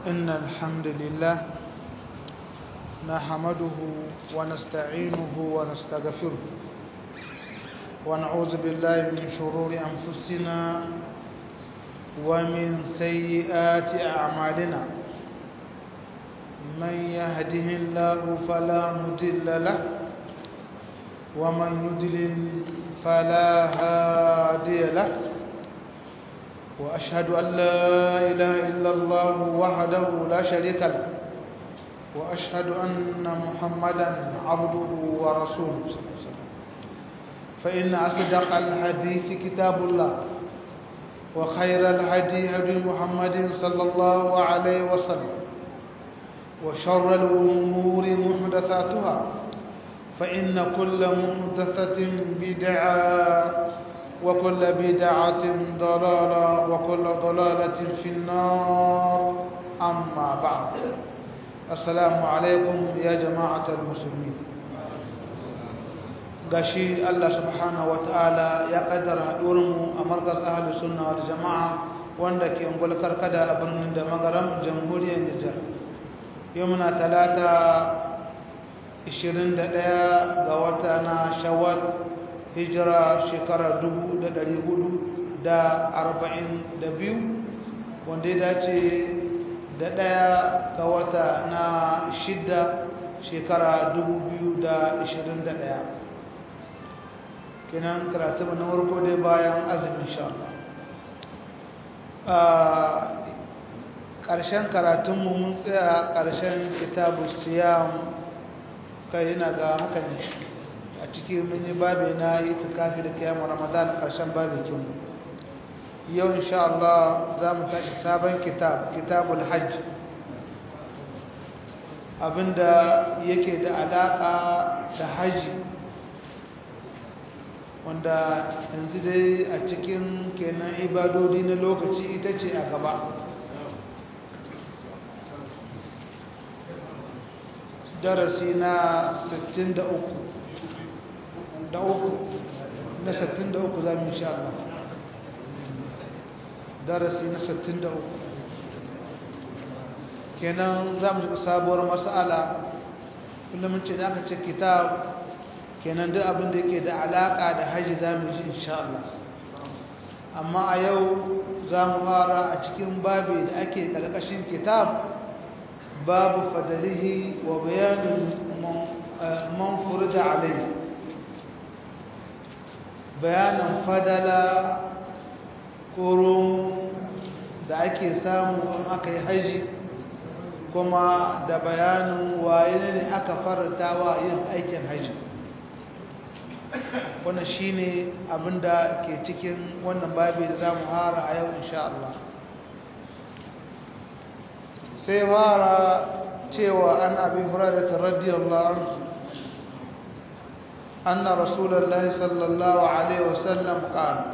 إن الحمد لله نحمده ونستعينه ونستغفره ونعوذ بالله من شرور أنفسنا ومن سيئات أعمالنا من يهده الله فلا مضل له ومن يضلل فلا هادي له وأشهد أن لا إله إلا الله وحده لا شريك له وأشهد أن محمدا عبده ورسوله صلى الله عليه وسلم فإن أصدق الحديث كتاب الله وخير الهدي هدي محمد صلى الله عليه وسلم وشر الأمور محدثاتها فإن كل محدثة بدعة وكل بدعة ضلالة وكل ضلالة في النار أما بعد السلام عليكم يا جماعة المسلمين gashi Allah subhanahu wataala ya kaddara haɗurinmu a markaz ahlus sunna wal jama'a wanda ke ungul karkada a birnin da magaram jamhuriyar Nijar yau muna talata 21 ga wata na Shawwal hijira shekara 442 wanda ya dace da ɗaya ga wata na shidda shekara 2021 kenan karatu na farko dai bayan azumin sha a ƙarshen karatunmu mun tsaya ƙarshen kitabu siyam kai yana ga haka ne a ciki mun yi babi na yi tukafi da kiyamun ramadan a ƙarshen babikin yau insha Allah za mu tashi sabon kitab kitabul hajj abinda yake da alaƙa da haji wanda yanzu dai a cikin kenan ibadodi na lokaci ita ce a gaba darasi na 63 da uku na 63 za mu insha Allah darasi na 63 kenan za mu shiga sabuwar mas'ala kullum ce da aka ce kitab kenan duk abin da yake da alaka da haji za mu ji insha Allah amma a yau za mu fara a cikin babi da ake ƙarƙashin kitab babu fadalihi wa bayanin man furda alaihi bayanin fadala koron da ake samu in aka yi haji kuma da bayanin waye ne aka farta wa yin aikin haji wannan shine abinda ke cikin wannan babi da zamu hara a yau insha Allah sai fara cewa an abi hurairah radiyallahu anhu anna rasulullahi sallallahu alaihi wasallam qala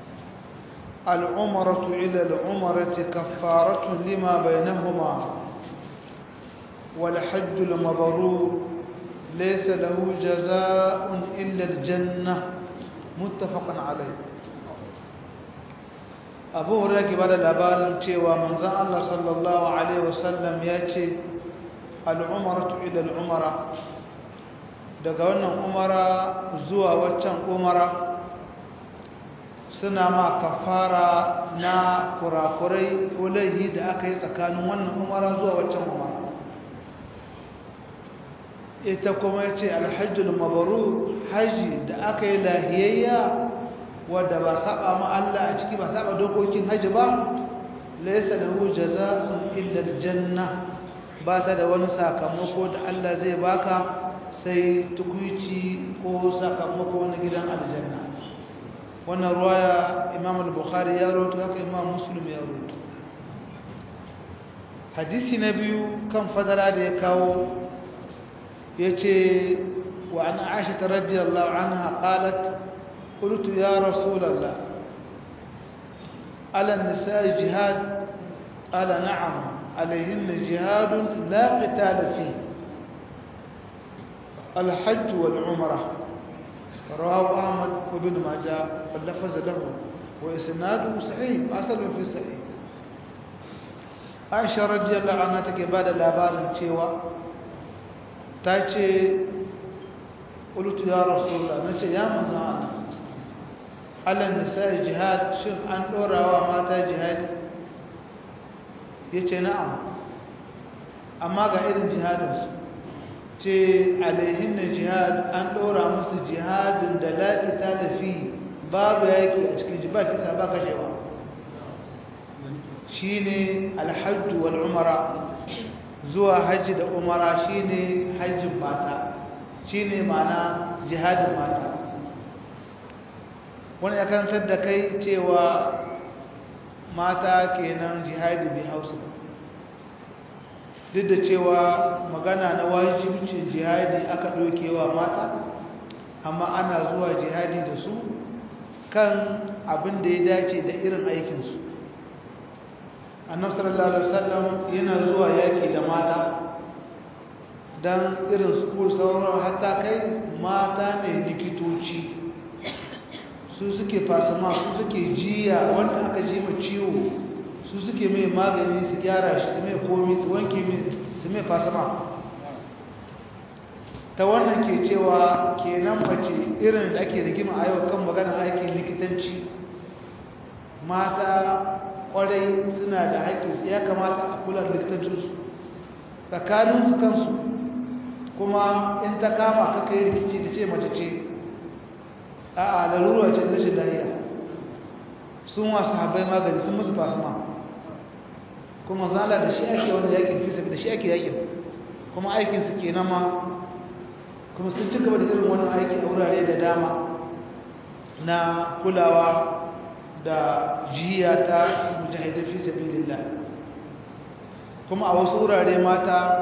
العمرة إلى العمرة كفارة لما بينهما والحج المبرور ليس له جزاء إلا الجنة متفق عليه abu hurra ke bada labarin cewa manzan Allah sallallahu Alaihi wasallam ya ce al'umaratu ila al'umara daga wannan umara zuwa waccan umara suna ma kafara na kurakurai ko laihi da aka yi tsakanin wannan umara zuwa waccan umara ita kuma ya ce alhajjul mabaru haji da aka yi lahiyayya wadda ba saba ma Allah a ciki ba saba dokokin haji ba laysa lahu jazaa'un illa aljanna ba ta da wani sakamako da Allah zai baka sai tukuici ko sakamako na gidan aljanna wannan ruwaya Imam al-Bukhari ya rawaito haka Imam Muslim ya rawaito hadisi na biyu kan fadara da ya kawo yace wa an Aisha radhiyallahu anha qalat qultu ya rasulullah ala an-nisaa jihad qala na'am alayhinna jihad la qitala fihi الحج والعمرة رواه أحمد وابن ماجه واللفظ له وإسناده صحيح أصل في صحيح aisha radiyallahu anha take ba da labarin cewa ta ce ƙulutu ya rasulullah na ce ya manzan Allah nisa jihad shin an ɗorawa mata jihadi ya ce na'am amma ga irin jihadinsu ce alaihin na jihad an ɗora musu jihadin da laƙita da fi babu yaƙi a cikin ji ba kisa ba kashewa shi ne alhajju wal umara zuwa hajji da umara shi ne hajjin mata shi ne mana jihadin mata wani ya karantar da kai cewa mata kenan jihadi bai hausa duk da cewa magana na wajibcin jihadi aka ɗaukewa mata amma ana zuwa jihadi da su kan abin da ya dace da irin aikinsu annabi sallallahu alaihi wasallam yana zuwa yaki da mata dan irin su sauran hatta kai mata ne likitoci su suke fasama su suke jiya wanda aka ji ma ciwo su suke mai magani su gyara shi su mai komi su wanke mai su mai fasama ta wannan ke cewa kenan mace irin da ake rigima a yau kan maganar aikin likitanci mata kwarai suna da haƙƙi ya kamata a kula da likitancinsu tsakaninsu kansu kuma in ta kama ka kai rikici da ce mace ce a a lalura ce da rashin lahiya sun wasu habai magani sun musu fasuma kuma zala da shi ake wani yakin fisa da shi ake yakin kuma aikinsu ke nama kuma sun ci gaba da irin wannan aiki a wurare da dama na kulawa da jiya ta mujahidai fi sabilillah kuma a wasu wurare mata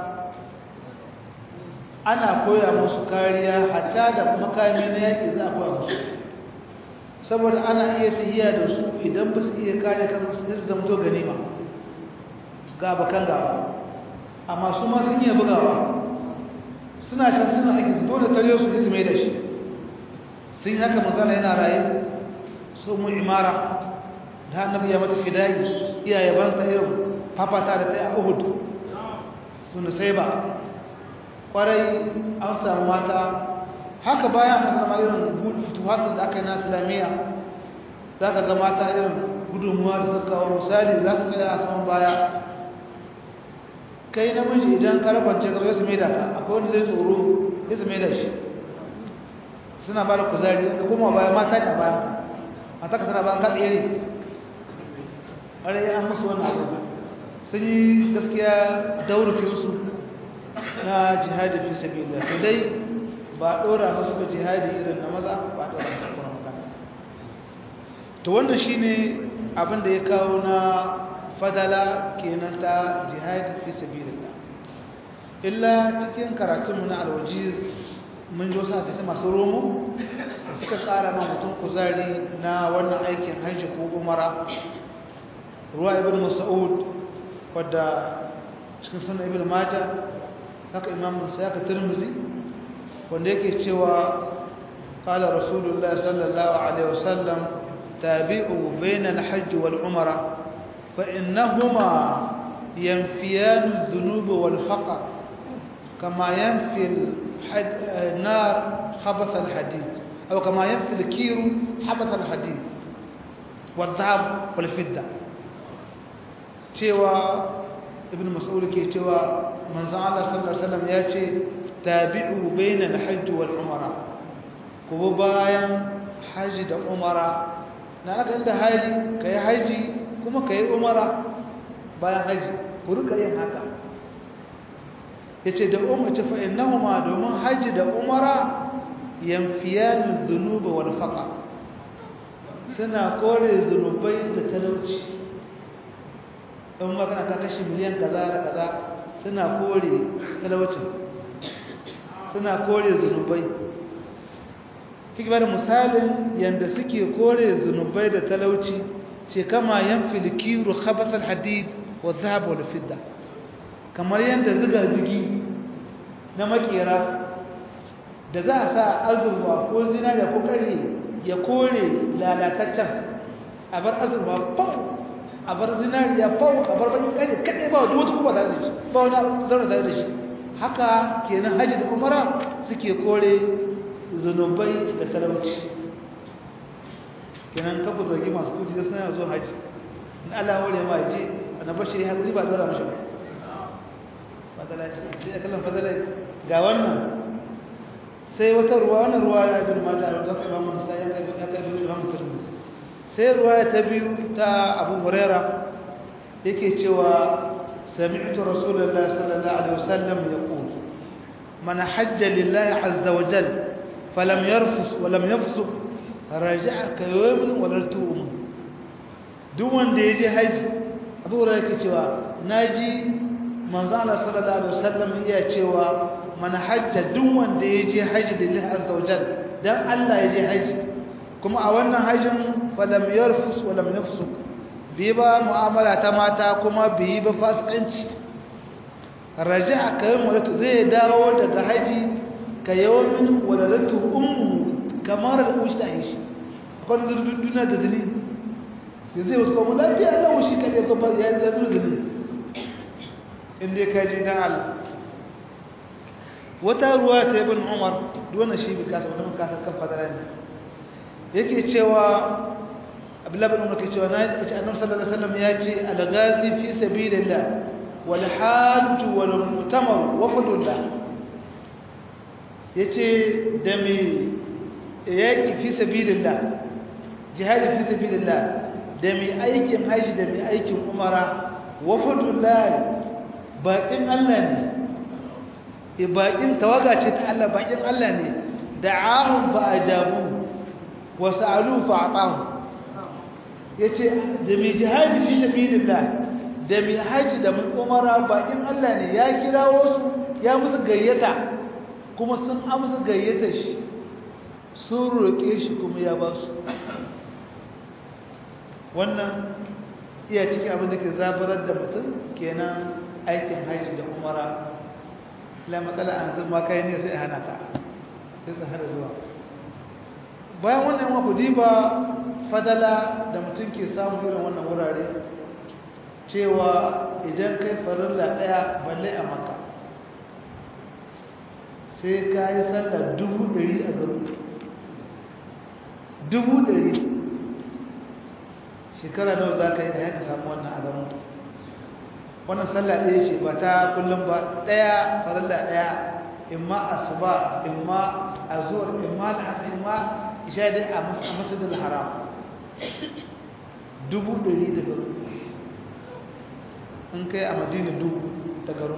ana koya musu kariya hatta da makami na yaƙi za a koya musu saboda ana iya tahiya da su idan ba su iya kare kansu su zamto ganima gaba kan gaba amma su ma sun iya bugawa suna can suna aiki su dole tare su su mai da shi sun yi haka magana yana raye so mu imara da annabi ya mata fidayi iyaye ban ta irin fafata da ta yi a uhud suna sai ba kwarai an samu mata haka bayan musamman irin fituhatun da aka yi na islamiyya za ka ga mata irin gudunmuwa da suka kawo misali za su tsaya a saman baya kai namiji idan ka rabance ka su mai da ka akwai wanda zai tsoro ya su mai da shi suna ba da kuzari ka koma baya mata ne a bayan ka mata ka tana bayan ka tsere ƙwarai an musu wannan abu sun yi gaskiya daurukinsu na jihadi fi sabilillah to dai ba dora musu ba jihadi irin na maza ba dora musu kuma magana to wannan shine abin da ya kawo na fadala kenan ta jihadi fi sabilillah illa cikin karatunmu na alwajiz mun ji wasu hadisi masu romo da suka tsara ma mutum kuzari na wannan aikin hajji ko umara ruwa ibn mas'ud wadda cikin sunan ibn majah haka imam saka tirmizi wanda yake cewa qala rasulullah sallallahu alaihi wasallam tabi'u bayna al-hajj wal umra fa innahuma yanfiyan adh-dhunub wal faqr kama yanfi an-nar khabath al-hadid aw kama yanfi al-kir habath al-hadid wal-dhahab wal-fidda cewa ibn mas'ud ke cewa manzon Allah sallallahu alaihi wasallam ya ce tabi'u bainal hajj wal umra kuma bayan haji da umara na aka inda haji kai haji kuma kai umara bayan haji ku rika yin haka yace da ummati fa innahuma domin haji da umara yanfiyanu dhunuba wal faqa suna kore zunubai da talauci in magana ka kashi miliyan kaza da kaza suna kore talaucin suna kore zunubai kibar misalin yanda suke kore zunubai da talauci ce kama yan filikiru khabathal hadid wa zahab wal fidda kamar yanda ziga zigi na makera da za a sa azurwa ko zinariya ko kare ya kore lalataccen a bar azurwa bau a bar zinariya fau a bar bakin kare kadai ba wata kuma tare da shi ba wani zaune tare da shi haka kenan haji da umara suke kore zunubai da talauci kenan kafa zargi masu kudi da suna zo haji in Allah wale ma je na bashi ya haƙuri ba zara mashi ba fadala ce sai ya kallon fadala ga wannan sai wata ruwa wannan ruwa ya bin mata da zaka imamu nisa ya kai ya kai bin imamu tirmidhi sai ruwa ta biyu ta abu huraira yake cewa sami'tu rasulullahi sallallahu alaihi wasallam yaqul man hajja lillahi azza wa jalla falam yarfus wa lam yafsuq raja'a ka yawmin wa lam tu'um duk wanda yaje haji abu huraira yake cewa naji manzo Allah sallallahu alaihi wasallam iya cewa man hajja duk wanda yaje haji lillahi azza wa jalla dan Allah yaje haji kuma a wannan hajjin falam yarfus wa lam yafsuk bi ba mu'amala ta mata kuma bi ba fasikanci raja'a kayan wadatu zai dawo daga haji ka yawmin waladatu ummu kamar da ushi da shi akwai zurdun duniya da zini da zai wasu kuma lafiya Allah ushi ka ne kuma ya zuru zini inda ka ji dan Allah wata ruwa ta ibn Umar duwana shi bi kasa wannan kasa kan fadara ne yake cewa abdullahi bin umar ke cewa na ce annabi sallallahu alaihi wasallam ya ce al-ghazi fi sabilillah wal hajj wal mu'tamar wa fadlullah yace da me yaki fi sabilillah jihadi fi sabilillah da me aikin haji da me aikin umara wa fadlullah baƙin Allah ne baƙin tawaga ce ta Allah baƙin Allah ne da'ahum fa ajabu wasu alu fa'atahu ya ce da mai jihadi fi sabilillah da mai haji da mai umara bakin Allah ne ya kira wasu ya musu gayyata kuma sun amsa gayyata shi sun roƙe shi kuma ya ba su wannan iya cikin abin da ke zabarar da mutum kenan aikin haji da umara la matsala an zama kai ne sai hana ka sai su hana zuwa bayan wannan wa ba fadala da mutum ke samun irin wannan wurare cewa idan kai farilla daya balle a maka sai ka yi sallar dubu ɗari a garin dubu ɗari shekara nawa za ka yi ka samu wannan a garin wannan sallah ɗaya ce ba ta kullum ba ɗaya farilla ɗaya imma asuba imma azur imma al'asr imma isha dai a masjidil haram dubu ɗari da garu in kai a madina dubu da garu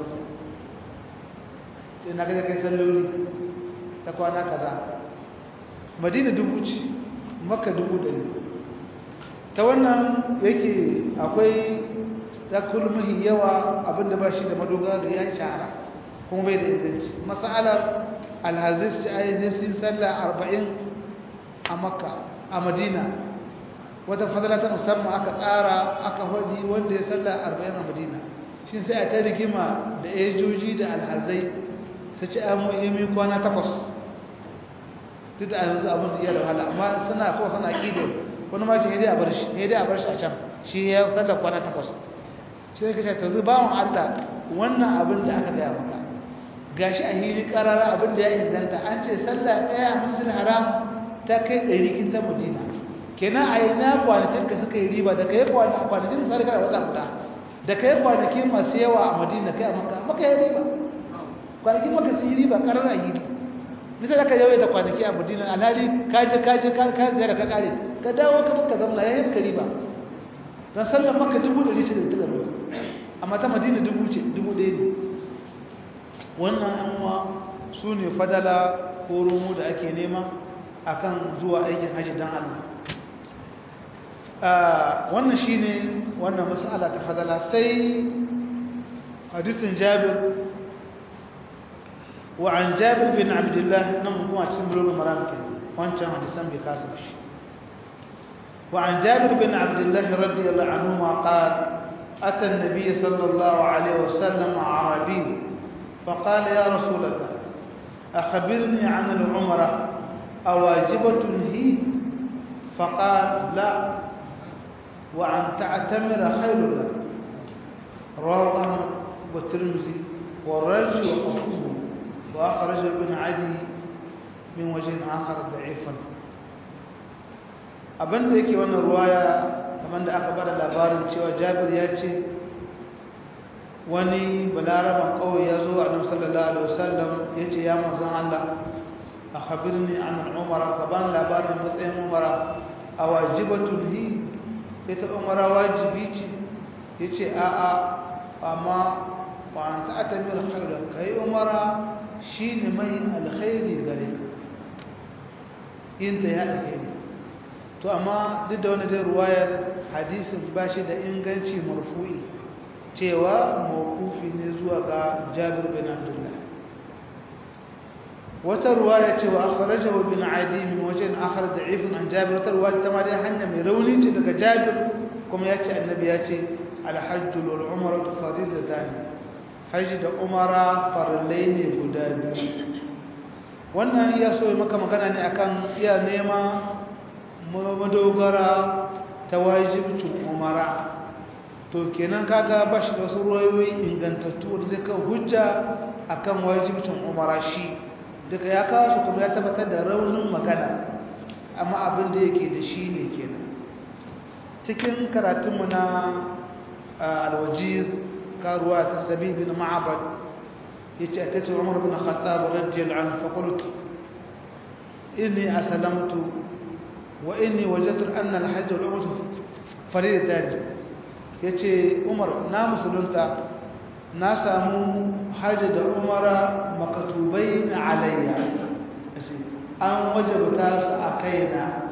sai na gaja kai salloli ta kwana kaza madina dubu ce maka dubu ɗari ta wannan yake akwai ya kulmahi yawa abinda ba shi da madogara da ya shahara kuma bai da inganci matsalar alhazis ci ayyazin sun sallah arba'in a makka a madina wata fadala ta musamman aka tsara aka hadi wanda ya salla arba'in a madina shi sai a ta rigima da ejoji da alhazai su ci an muhimmi kwana takwas duk da yanzu abin da iya da wahala amma suna kawai suna ƙidar wani ma ce a bar shi ne a bar shi a can shi ya salla kwana takwas shi ne kashe ta zu bawan allah wannan abin da aka gaya maka gashi a hili karara abin da ya inganta an ce sallah ɗaya a musulun haram ta kai ɗari kin ta madina kenan a yi na kwanakin ka suka yi riba da ka yi kwanakin misali kana wata guda da ka yi kwanakin masu yawa a madina kai a maka maka yi riba kwanakin maka su yi riba ƙarar a hili misali ka yawai da kwanaki a madina alhali ka je ka je ka ziyara ka kare ka dawo ka maka zamana ya yi maka riba don sallar maka dubu ɗari ce da ta gaba amma ta madina dubu ce dubu ɗaya ne wannan yan uwa su ne fadala ko romo da ake nema akan zuwa aikin haji dan Allah wannan shine wannan mas'ala ta fadala sai hadisin Jabir wa an Jabir bin Abdullah nan kuma cikin bulugul maram ke wancan hadisan bai kasa shi wa an Jabir bin Abdullah radiyallahu anhu ma qala أتى النبي صلى الله عليه وسلم عربي فقال يا رسول الله أخبرني عن العمرة أواجبة هي فقال لا وأن تعتمر خير لك رواه أحمد والترمذي والرجل وقفوه وأخرج ابن عدي من وجه آخر ضعيفا abin da yake wannan ruwaya kamar da aka bada labarin cewa jabir ya ce wani balaraban kawai ya zo a nan sallallahu alaihi wasallam ya ce ya manzan Allah a khabirni an umara ka ban labarin matsayin umara a wajibatun hi ita umara wajibi ce ya ce a'a amma wa an ta'ata min alkhairu kai umara shine mai alkhairi gare ka yin ta ya alkhairi to amma duk da wani dai ruwayar hadisin ba shi da inganci marfu'i cewa mawkufi ne zuwa ga jabir bin abdullah wata ruwaya cewa akhrajahu bin adi min wajen akhar da'ifun an jabir wata ruwaya ta ma dai hanya mai rauni ce daga jabir kuma ya ce annabi ya ce alhajju wal umratu faridatan haji da umara farallai ne guda biyu wannan ya so maka magana ne akan iya nema madogara ta wajibcin umara to kenan kaga ba shi da wasu ruwayoyi ingantattu da zai kan hujja akan wajibcin umara shi duka ya kawo su kuma ya tabbatar da raunin magana amma abin da yake da shi ne kenan cikin karatunmu na alwajiz karuwa ta sabi bin ma'abad ya ce a tattar umar bin khattab radiyal an fakultu inni asalamtu وإني وجدت أن الحج والعمرة فريضتان yace Umar na musulunta na samu hajji da umara makatubai na alayya an wajabta su a kaina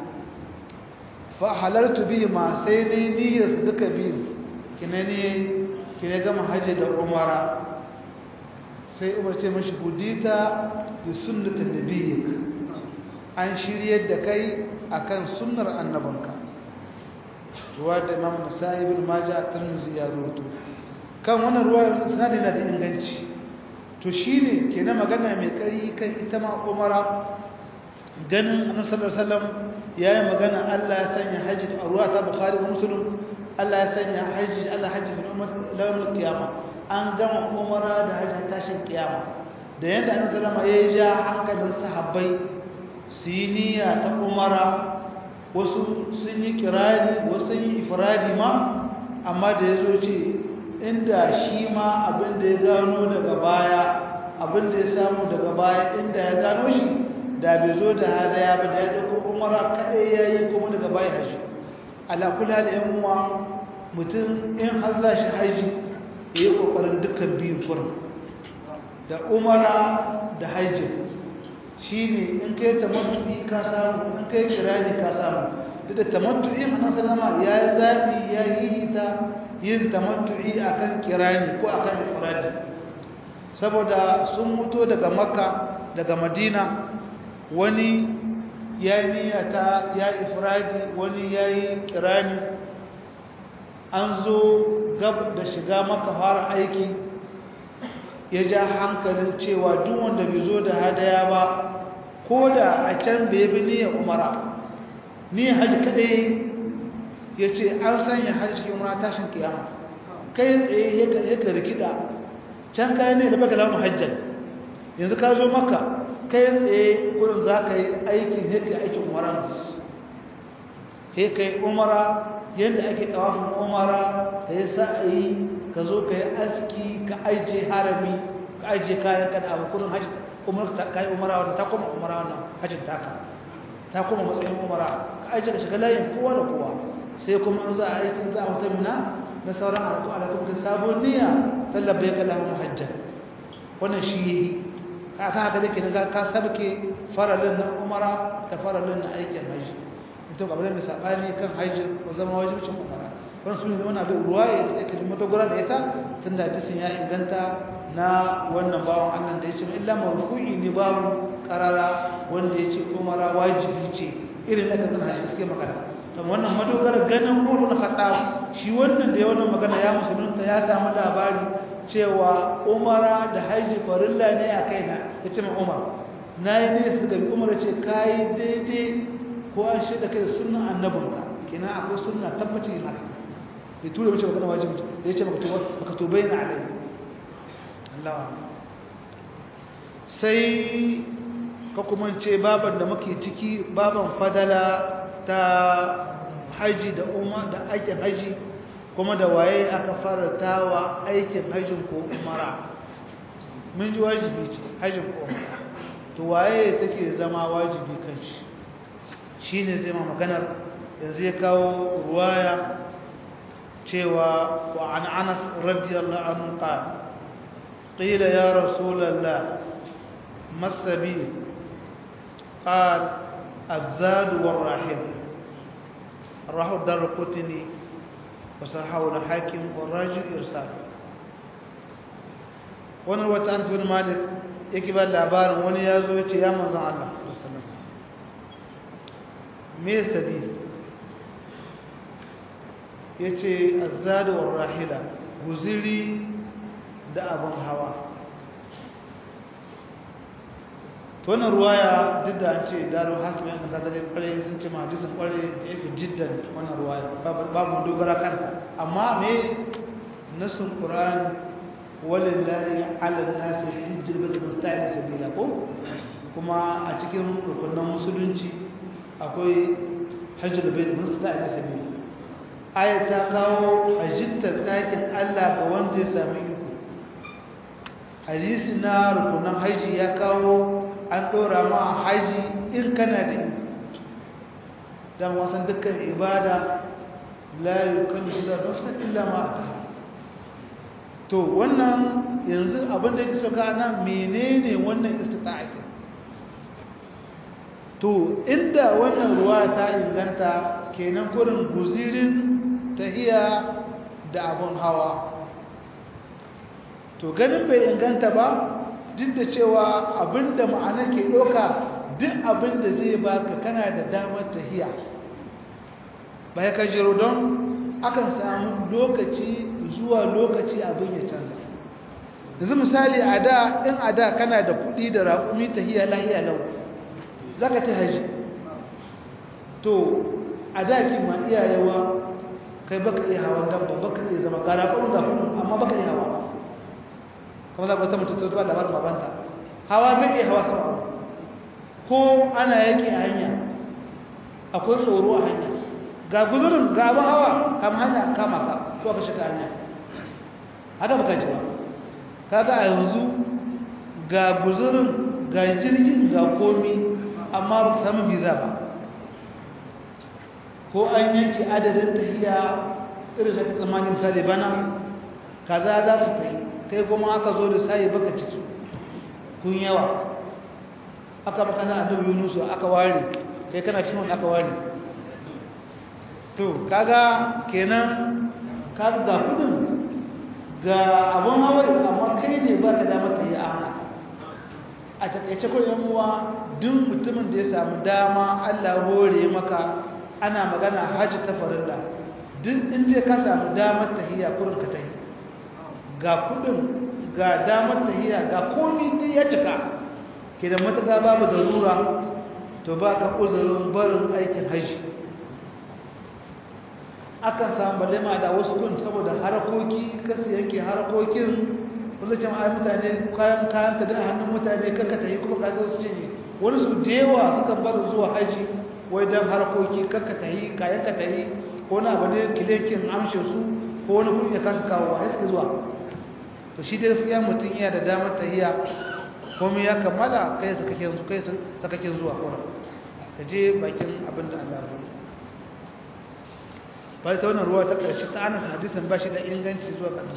fa halartu bi ma sai ne niyyar su duka biyu kina ne kina gama hajji da umara sai Umar ce mashi hudita bi sunnatin nabiyyik an shiryar da kai akan sunnar annabanka ruwa da imam nasa'i ibn majah tirmidhi ya rawaito kan wannan ruwa sanadi na da inganci to shine kenan magana mai kari kan ita ma umara ganin annabi sallallahu alaihi wasallam yayi magana Allah ya sanya haji a ruwa ta bukhari da muslim Allah ya sanya haji Allah haji fi ummat lawal qiyama an gama umara da haji tashin kiyama da yanda annabi sallallahu alaihi wasallam ya ja hankalin sahabbai su yi niyya ta umara wasu sun yi kirari wasu sun yi ifradi ma amma da ya zo ce inda shi ma abin da ya gano daga baya abin da ya samu daga baya inda ya gano shi da bai zo da hadaya ba da ya ɗauko umara kaɗai ya yi kuma daga baya haji alakula da yan uwa mutum in har za shi haji ya yi ƙoƙarin dukkan biyun kurin da umara da haji shi ne in kai tamattu'i ka samu in kai kirani ka samu duk da tamattu'i manzon sallama ya yi zaɓi ya yi ta yin tamattu'i akan kirani ko akan ifradi saboda sun mutu daga makka daga madina wani ya yi niyyata ya ifradi wani ya yi kirani an zo gab da shiga maka fara aiki ya ja hankalin cewa duk wanda bai zo da hadaya ba ko da a can bai bi niyyar umara ni hajji kadai ya ce an sanya hajji cikin umara tashin kiyama kai tsaye ya ka rikida can kayan ne da baka lamu hajjan yanzu ka zo maka kai tsaye kudin za ka yi aikin yadda aikin umara sai ka yi umara yadda ake tawafin umara da ya sa a yi ka zo ka yi aski ka ajiye harami ka ajiye kayan kan abu kudin hajji umar ta kai umara wannan ta kuma umara wannan hajjin taka ta kuma matsayin umara ka aje ka shiga layin kowa da kowa sai kuma an za a aikin za a wata mina na sauran alaƙu alaƙu da sabon niyya tallabe ka lahu hajjan wannan shi yi ka ta haka da ke na ka sabke faralin na umara da faralin na aikin hajji mutum abin da saɓani kan hajji ko zama wajibcin umara wani su ne wani abin ruwa ya tsaye ka ji madogara da ita tun da hadisin ya inganta na wannan bawan Allah da ya ce illa marfu'i ne babu karara wanda ya ce umara wajibi ce irin da kan hadisi suke magana to wannan madogara ganin Umar bin Khattab shi wannan da ya wannan magana ya musulunta ya samu labari cewa umara da haji farilla ne a kaina ya ce ma Umar na yi ne su ga Umar ce kai daidai ko an shaida kai sunnan annabinka kenan akwai sunna tabbacin yin haka bai tura mace magana wajibi da ya ce baka to bayyana alai Allah sai ka kuma ce baban da muke ciki baban fadala ta haji da umar da aikin haji kuma da waye aka farata wa aikin hajjin ko umara mun ji wajibi ce hajjin ko umara to waye take zama wajibi kan shi shi ne zai ma maganar yanzu ya kawo ruwaya cewa wa an anas radiyallahu anhu qala qila ya rasulullah masabi qala الزاد والراحل الراحل دار القطني وصححه الحاكم والراجل ارسال wannan wata an bin malik yake ba labarin wani ya zo ya ce ya manzan Allah me sabi ya ce azzadu wa rahila guziri da abin hawa wannan ruwaya duk da an ce darin hakimin yankan tattalin kwarai sun ce mahadisun kwarai da yake jiddan wannan ruwaya ba mu dogara kanta amma me nasun ƙura'an walillahi ala nasi hijjir bil musta'id sabila ko kuma a cikin rukunan musulunci akwai hajjul bil musta'id sabila aya ta kawo hajjittar ɗakin Allah ga wanda ya sami iko hadisi na rukunan haji ya kawo an ɗora ma haji in kana da iko dan wasan dukkan ibada la yukallifu nafsan illa ma ataha to wannan yanzu abin da yake soka nan menene wannan istita'a to inda wannan ruwa ta inganta kenan kurin guzirin tahiya da abun hawa to ganin bai inganta ba duk da cewa abinda ma'ana ke ɗauka duk abinda zai baka kana da damar tahiya ba ya kajiro don akan samu lokaci zuwa lokaci abin ya canza yanzu misali a da in a da kana da kuɗi da raƙumi tahiya lahiya lau za ka ta haji to a da ma iyayewa kai baka iya hawan dabba baka iya zama gara ƙwarin ga kuma amma baka iya hawa kuma za ka wata mutum ta da bar babanta hawa ta iya hawa sama ko ana yaki a hanya akwai tsoro a hanya ga guzurin ga abin hawa kam hanya kama ka ko ka shiga hanya haka baka ji ba kaga a yanzu ga guzurin ga jirgin ga komi amma ba ka samu visa ba ko an yanki adadin tahiya irin da tsammanin misali bana kaza za su tahi kai kuma aka zo da sayi baka ciki kun yawa aka baka na annabi yunusu aka ware kai kana cikin wani aka ware to kaga kenan kaga ga kudin ga abun hawa amma kai ne baka da mata yi a haka a takaice ko yan uwa duk mutumin da ya samu dama Allah hore maka ana magana haji ta farilla duk inda ka samu damar tahiyya kurin ka tahi ga kudin ga damar tahiyya ga komai dai ya cika ke da matuƙa babu darura to ba ka uzurin barin aikin haji akan samu balema da wasu kun saboda harakoki kasu yanke harakokin wanda ai mutane kayan kayan ka da hannun mutane kanka ta yi kuma ka zo su cinye wani su da yawa suka bar zuwa haji wai don harakoki kanka ta yi kayan ka ta yi ko na abu ne kilekin amshe su ko wani kuɗi ya kasa kawo a suka zuwa to shi dai siya mutum iya da damar tahiya komai ya kammala kai sakakin zuwa kuma ka je bakin abin da Allah ya bari ta wannan ruwa ta ƙarshe ta anas hadisin ba shi da inganci zuwa ga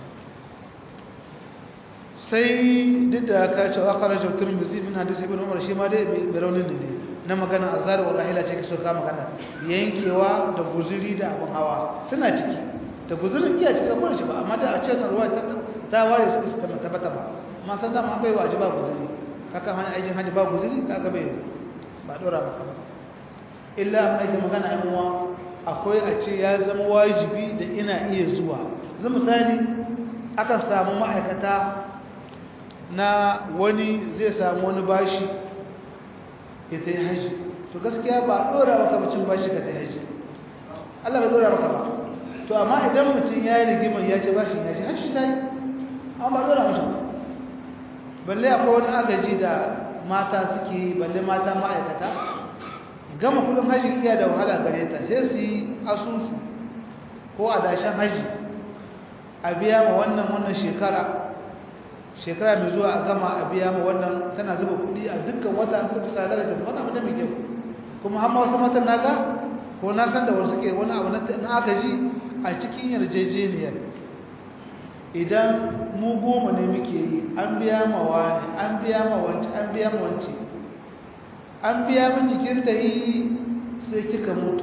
sai duk da ka ce wa kharaja tirmidhi min hadisi ibn umar shi ma dai bai raunin ne na magana azhar wa rahila ce so ka magana yankewa da guzuri da abun hawa suna ciki da guzurin iya ciki ko shi ba amma da a ce na ruwa ta ta ware su suka tabbata ba amma san da ma bai wajiba guzuri kaka hana aikin haji ba guzuri kaga bai ba dora maka ba illa amma ake magana yan uwa akwai a ce ya zama wajibi da ina iya zuwa zai misali aka samu ma'aikata na wani zai samu wani bashi ya ta yi haji to gaskiya ba a ɗora maka bacin bashi ka ta yi haji Allah bai dora maka ba to amma idan mutum ya yi rigimar ya ce bashin ya ce hajji ta yi an ba dora mashi ba balle akwai wani agaji da mata suke yi balle mata ma'aikata gama kudin hajji iya da wahala gare ta sai su yi asusu ko adashen hajji a biya ma wannan wannan shekara shekara mai zuwa a gama a biya ma wannan tana zuba kudi a dukkan wata an suka sa da ta wannan abu da mai kyau kuma har ma wasu matan naga ko na san da wasu suke wani abu na agaji a cikin yarjejeniyar idan mu goma ne muke yi an biya ma wani an biya ma wanci an biya ma wanci an biya min jikin ta yi sai kika mutu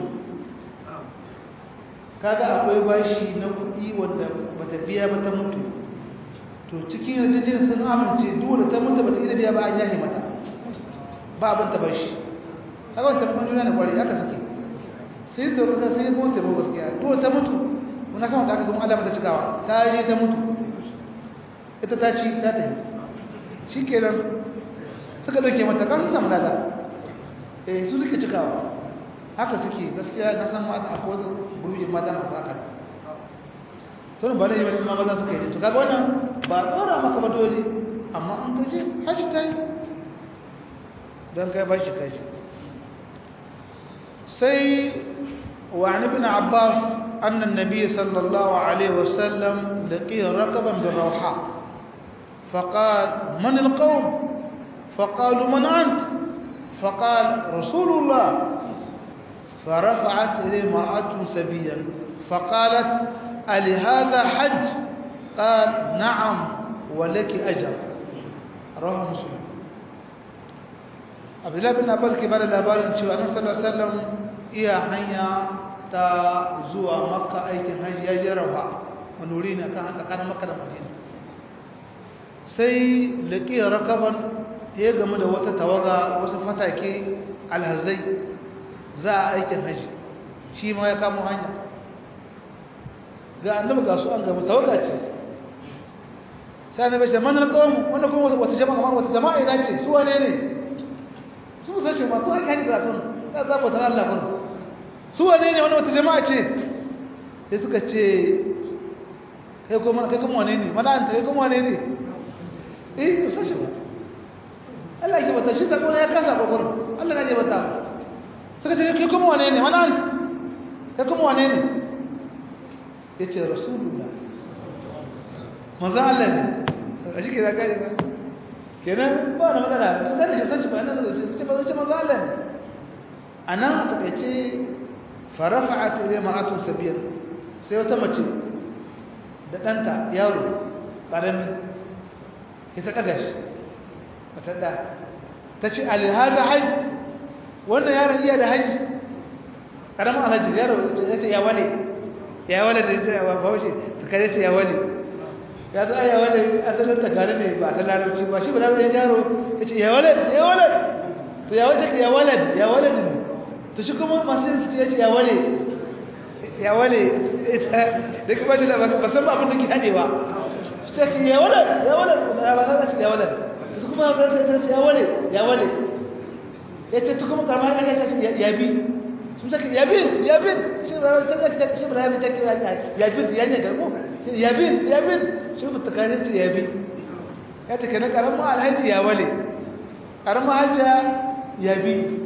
kaga akwai bashi na kuɗi wanda bata biya ba ta mutu to cikin yarjejeniyar sun amince dole ta mutu bata iya biya ba an yahi mata ba abin ta bashi kaga wata mun juna ne kwari haka suke sai da kasa sai ko ta gaskiya dole ta mutu muna sama da aka zama alama ta cikawa ta je ta mutu ita ta ci ta tafi shi kenan suka dauke mata kan samu lada eh su suke cikawa haka suke gaskiya na san mata akwai wata gurbi mata masu haka to ba da yi wani maza suka yi to kaga wannan ba tsora maka ba dole amma an kaje haji ta yi don kai ba shi kai sai وعن ابن عباس أن النبي صلى الله عليه وسلم لقي ركبا بالروحاء فقال من القوم فقالوا من أنت فقال رسول الله فرفعت إليه مرأة سبيا فقالت ألهذا حج قال نعم ولك أجر رواه مسلم عبد الله بن عباس كبار الأبار شو أنا صلى الله عليه وسلم iya hanya ta zuwa makka aikin hajji ya je rafa wani wuri ne kan tsakanin makka da madina sai laƙiyar rakaban ya gamu da wata tawaga wasu fatake alhazai za a aikin hajji shi ma ya kamo hanya ga annabi ga su an gamu tawaga ce sai annabi ce manar kawon wanda kuma wata jama'a wata jama'a ina ce su wane ne su sace ma ko ake hanyar da kun za a zaɓa tana Allah kun su wane ne wani wata jama'a ce sai suka ce kai kuma kai kuma wane ne mana anta kai kuma wane ne eh su sace ba Allah ya bata shi ta kuma ya kasa kokon Allah ya bata suka ce kai kuma wane ne mana anta kai kuma wane ne yace rasulullah manzo Allah ne a shi ke da kai ba kenan ba na magana su sani shi san shi ba nan da ce ba ce manzo Allah ne anan a takaice farafa'at ila mar'atun sabiyan sai wata mace da danta yaro karami ya ta daga shi ta da ta ce ali hada hajj wannan yaron iya da hajj karamin alhaji yaro ya ce ya wale ya wale da ya ba baushe ta kare ta ya wale ya za ya wale asalin ta gane ne ba ta larabci ba shi ba larabci yaro ya ce ya wale ya wale to ya wace ya wale ya wale ne to shi kuma masu yin su ce ya wale ya wale da kuma ce da ba san abin da ke haɗewa su ce ki ya wale ya wale ba san da ya wale su kuma san sai sai ya wale ya wale ya ce su kuma karma ya ce ya bi su ce ya bi ya bi shi ba ta ce ta shi ba ya bi ta ya bi ya ne garmo ya bi ya bi shi ba ta kare ta ya bi ya ta kana karama alhaji ya wale karama hajja ya bi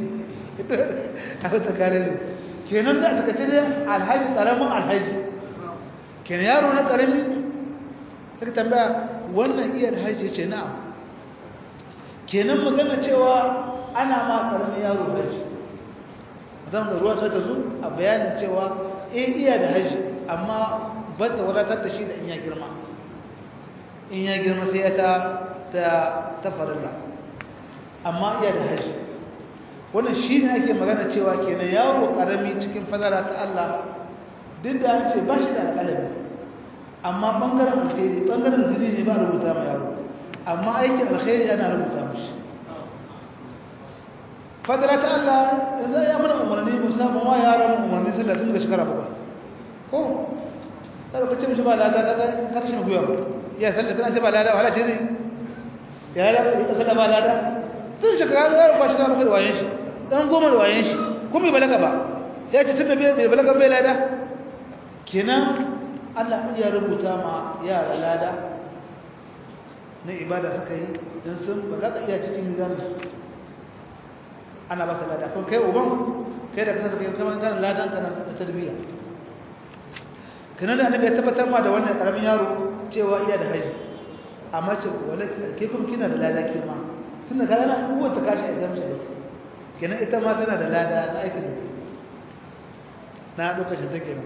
aka ta kare ne kenan da aka ce alhaji karamin alhaji kenan yaro na karami suka tambaya wannan iya alhaji ce na'am kenan magana cewa ana ma karamin yaro haji zan ga ruwa ta zo a bayanin cewa eh iya da haji amma ba ta wadatar da shi da in ya girma in ya girma sai ya ta ta ta farilla amma iya da haji wannan shi ne ake magana cewa kenan yaro karami cikin fadara ta Allah duk da an ce ba shi da alƙalami amma ɓangaren alkhairi ɓangaren zini ne ba rubuta ma yaro amma aikin alkhairi ana rubuta mashi fadara ta Allah yanzu ya mana umarni musamman wa yaron umarni sallah tun daga shekara bakwai ko sai ka ce mishi ba lada ka karshe mu guya ya sallah tana ce ba lada wala ce ne ya lada ka sallah ba lada tun shekara yaro ba shi da bakwai da wayen shi dan goma da wayen shi kuma bai balaga ba ya ce tunda bai balaga bai lada kenan Allah iya rubuta ma yara lada na ibada suka yi don sun balaga iya cikin mizan ana ba su lada ko kai uban kai da kasa suka yi kamar ganin ladan kana da tarbiyya kanan da annabi ya tabbatar ma da wannan karamin yaro cewa iya da haji amma ce wala ke kuma kina da lada ke ma tunda ka yana uwar ta kashi a exam shi kenan ita ma tana da lada na aikin da na lokacin ta kenan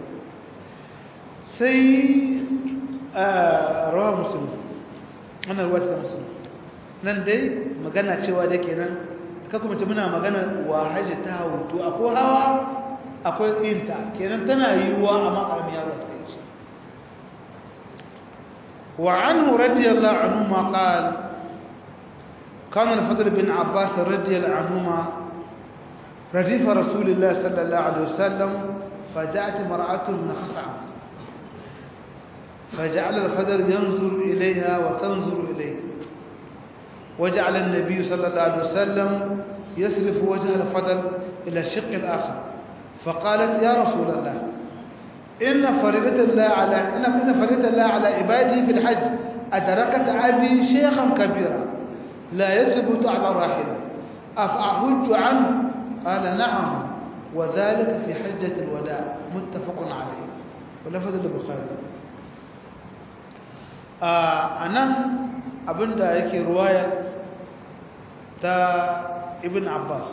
sai rawa musulun wannan ruwa ta musulun nan dai magana cewa da kenan ka kuma ce muna magana wa haji ta hutu akwai hawa akwai yinta kenan tana yiwuwa a makarami yaro ta kai وعنه رضي الله عنهما قال كان الفضل بن عباس رضي الله عنهما رديف رسول الله صلى الله عليه وسلم فجاءت مرأة من خفعة فجعل الفضل ينظر إليها وتنظر إليه وجعل النبي صلى الله عليه وسلم يصرف وجه الفضل إلى الشق الآخر فقالت يا رسول الله إن فريضة الله على إن إن فريضة الله على عباده في الحج أدركت أبي شيخا كبيرا لا يثبت على الراحلة أفأحج عنه قال نعم وذلك في حجة الوداع متفق عليه ولفظ البخاري آه أنا abinda yake ruwaya ta ibn abbas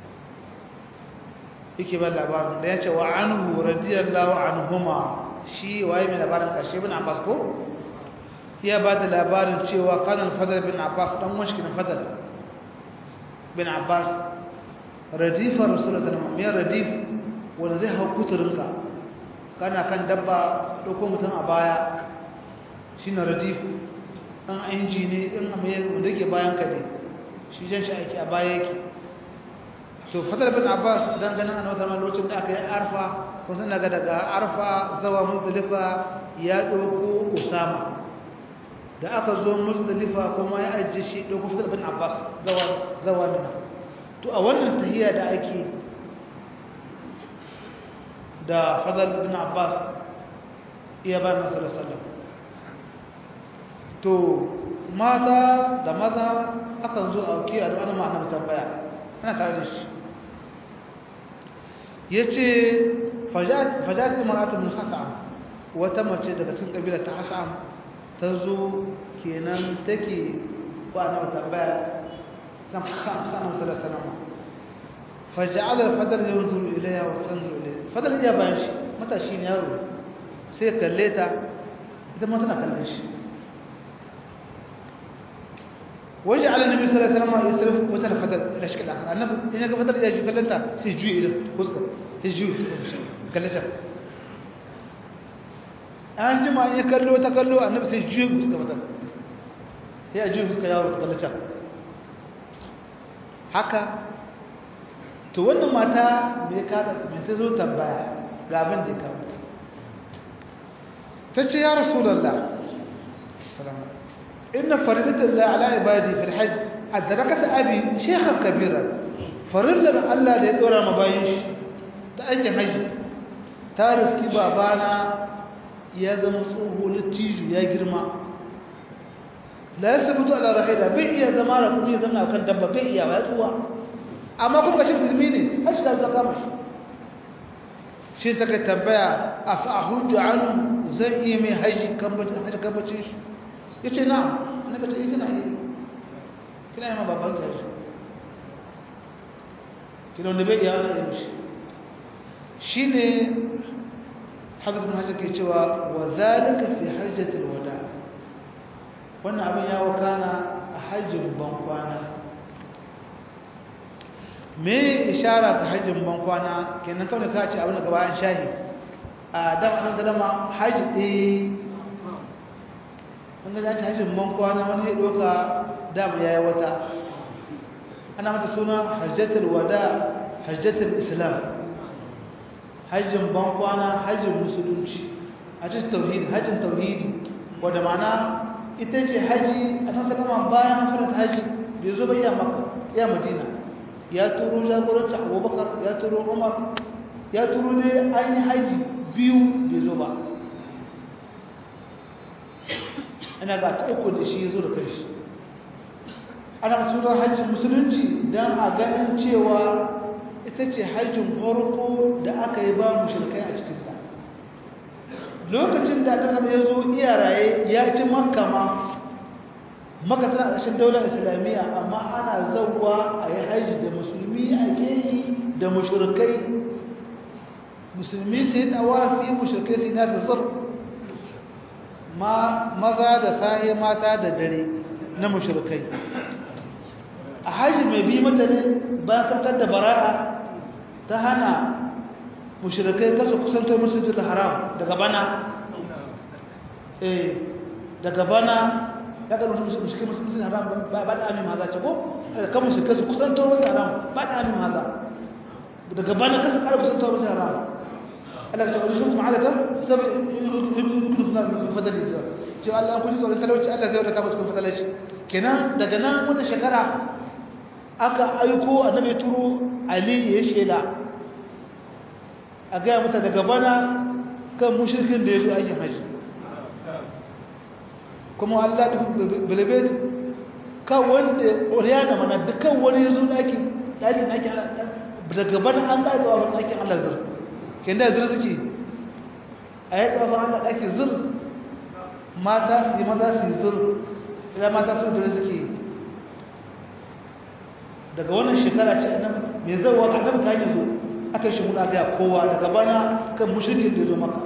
yake ba labarin da ya ce wa anhu radiyallahu anhuma shi waye mai labarin ƙarshe ibn abbas ko ya ba da labarin cewa kanan fadar bin abbas dan wani shi fadar bin abbas radifar rasulullah sallallahu alaihi radif wanda zai hau kuturinka kana kan dabba ɗauko mutum a baya shine radif ɗan inji ne in wanda ke bayan ka ne shi jan shi aiki a baya yake to fadar bin abbas dan ganin annabi sallallahu lokacin da aka yi arfa ko sun daga daga arfa zawa muzdalifa ya dauko usama da aka zo muzdalifa kuma ya ajiye shi dauko fadar bin abbas zawa zawa mina to a wannan tahiyya da ake da fadar bin abbas iya ba na sallallahu alaihi to mata da maza akan zo a auki a wani ma'anar tambaya ana tare da shi ya ce fajat imaratun hasa'am wata mace daga cikin ƙabilar ta hasa'am ta zo kenan take ba na tambaya kan hasa'am sa'am salama faja'alar fadar ne wanzuru ilaya wa tanzuru ilaya fadar iya bayan shi matashi ne yaro sai kalle ta ita ma tana kallon shi وجعل النبي صلى الله عليه وسلم يصرف وتر فضل الى شكل اخر النبي هنا فضل اذا جو كلمتا سيجوي الى وزك سيجوي كلمتا an jima ya kallo ta kallo annabi sai juye fuska mata sai a juye fuska yaro ta kallata haka to wannan mata me ka da me ta zo tambaya ga abin da ya kawo ta ce ya rasulullah sallallahu إن فريضة الله على عبادي في الحج أدركت أبي شيخا كبيرا فرلا الله لدور مبايش تأجي حج تارس كي بابانا يا زمصوه للتيجو يا جرما لا يثبت على رحيلة بيع يا زمارة كم يزمنا وكان دبا بيع يا ويتوا أما كم كشف تلميني هش لا تقامش shi ta kai tambaya a fa'ahuju an zan iya mai haji kambacin shi ya ce na na bata yi kina yi kina yi ma babban ta shi kina wanda bai iya wani ya mishi shi ne hafiz bin hajjar ke cewa wa zalika fi hajjatul wada wannan abin ya wakana a hajjin bankwana me ishara ga hajjin bankwana kenan kawai ka ce abin da gaba an shahi a dama an dama hajji ɗaya an ga dace hajjin man kwana wani ya doka dama ya yi wata ana mata suna hajjatul wada hajjatul islam hajjin ban kwana hajjin musulunci hajjin tauhidi hajjin tauhidi wadda mana ita ce haji a nan salama bayan mafarat haji bai zo bai ya maka ya madina ya turo jagoranci abubakar ya turo umar ya turo dai an yi haji biyu bai zo ba ana ga ta uku da shi ya zo da kanshi ana tura hajji musulunci don a ganin cewa ita ce hajjin farko da aka yi ba mushrikai a cikinta lokacin da aka ya zo iya raye ya ci makka ma maka tana ƙarshen daular islamiyya amma ana zauwa a yi hajji da musulmi a yi da mushrikai musulmi sai tawafi mushrikai sai nasu tsar maza da sahe mata da dare na mushrikai a hajji mai bi mata ne ba saukar da bara'a ta hana mushrikai kasa kusantar musulunci da haram daga bana eh daga bana ya ga mushrikai musulunci haram ba da amin maza ce ko daga kan mushrikai su kusantar musulunci haram ba da amin maza daga bana kasa kara kusantar musulunci haram Allah ta wani shi ma'alaka sabai ibn fulan fadali ta ce Allah kun ji tsoron talauci Allah zai wadata musu fadalaci kenan daga nan wannan shekara aka aiko annabi turo Ali ya shela a ga mata daga bana kan mushrikin da yazo aikin haji kuma Allah da bilbet ka wanda oriyana mana dukkan wani yazo daki daki daki daga bana an ga ga wannan aikin Allah zai kenda zir suke a yi ƙafa Allah ɗaki zir mata su yi maza su yi zir ila mata su zir suke daga wannan shekara ce mai zauwa a kan kayan zo aka shi muna gaya kowa daga bana kan mushrikin da zo maka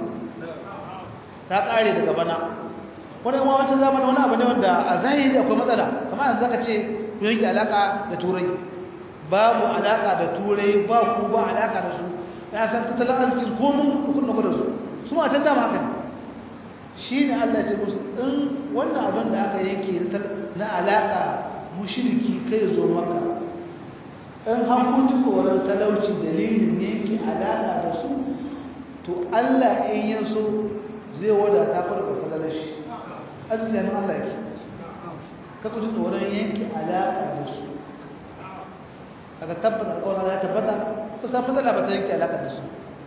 ta ƙare daga bana wani ma wancan zamanin wani abu ne wanda a zahiri akwai matsala kamar yanzu zaka ce ku yanke alaƙa da turai babu alaƙa da turai ba ku ba alaƙa da su ya san tattalin arzikin komin hukun da su su ma can dama haka ne shi ne Allah ce musu in wannan abin da aka yanke na alaƙa mushiriki kai zo maka in hakunci tsoron talauci dalilin yanke alaƙa da su to Allah in ya so zai wadata ku daga fadalar shi arzikin Allah ke kaku ji tsoron yanke alaƙa da su aka tabbata alƙawarin ya tabbata ta samu matsala ba ta yanke alaƙa da su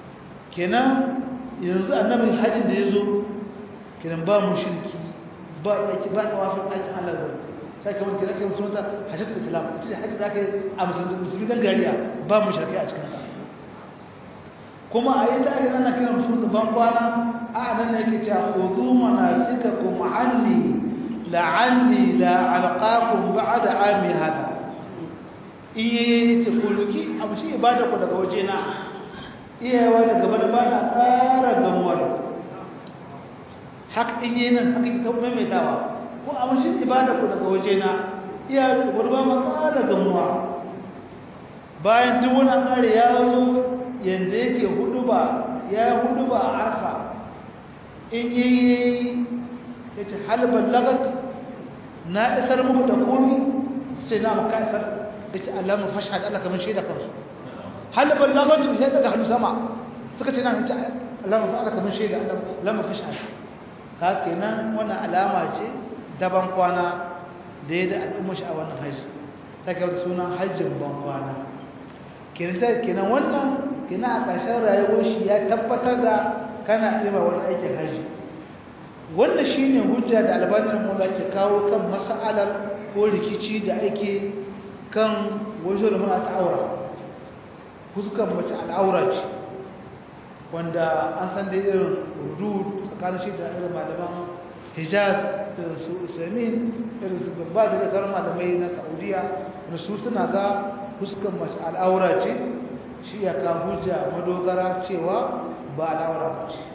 kenan yanzu annabin hajjin da ya zo kenan ba mu shirki ba aiki ba tawafin aikin Allah zai sai kamar kenan kai musulunta hajjatul islam ita ce hajji da aka yi a musulmi dan gariya ba mu shirki a cikin ta kuma a yi ta ake nan kiran musulunta ban kwana a nan ne yake cewa khudhu manasikakum anni la'anni la alqakum ba'da ami hada in yi ce kuluki abu shi ibada ku daga waje na iyawa da gaba da bana ƙara gamuwa da haka in yi nan haka ki taɓa maimaitawa ko abu shi ibada ku daga waje na iyawa da gaba ma ƙara gamuwa bayan duk wani ƙare ya zo yadda yake hudu ba ya hudu ba a arfa in yi ya ce halbar lagat na isar muku da komi sai na maka isar da ce Allah mu fashhad Allah kamar shaida kansu hal ballagatu sai daga hannu sama suka ce na ce Allah mu Allah kamar shaida Allah mu fashhad ka kenan wannan alama ce daban kwana da ya da al'umma shi a wannan haji take wata suna hajjin ban kwana kenan sai kenan wannan kenan a ƙarshen rayuwar shi ya tabbatar da kana ɗima wani aikin haji wannan shine hujja da albanin mu ke kawo kan mas'alar ko rikici da ake kan wajen da muna ta'aura fuskan mace al'aura ce wanda an san da irin urdu tsakanin shi da irin malaman hijaz da su islamin irin su babba da sauran malamai na saudiya da su suna ga fuskan mace al'aura ce shi ya ka hujja madogara cewa ba al'aura ba ce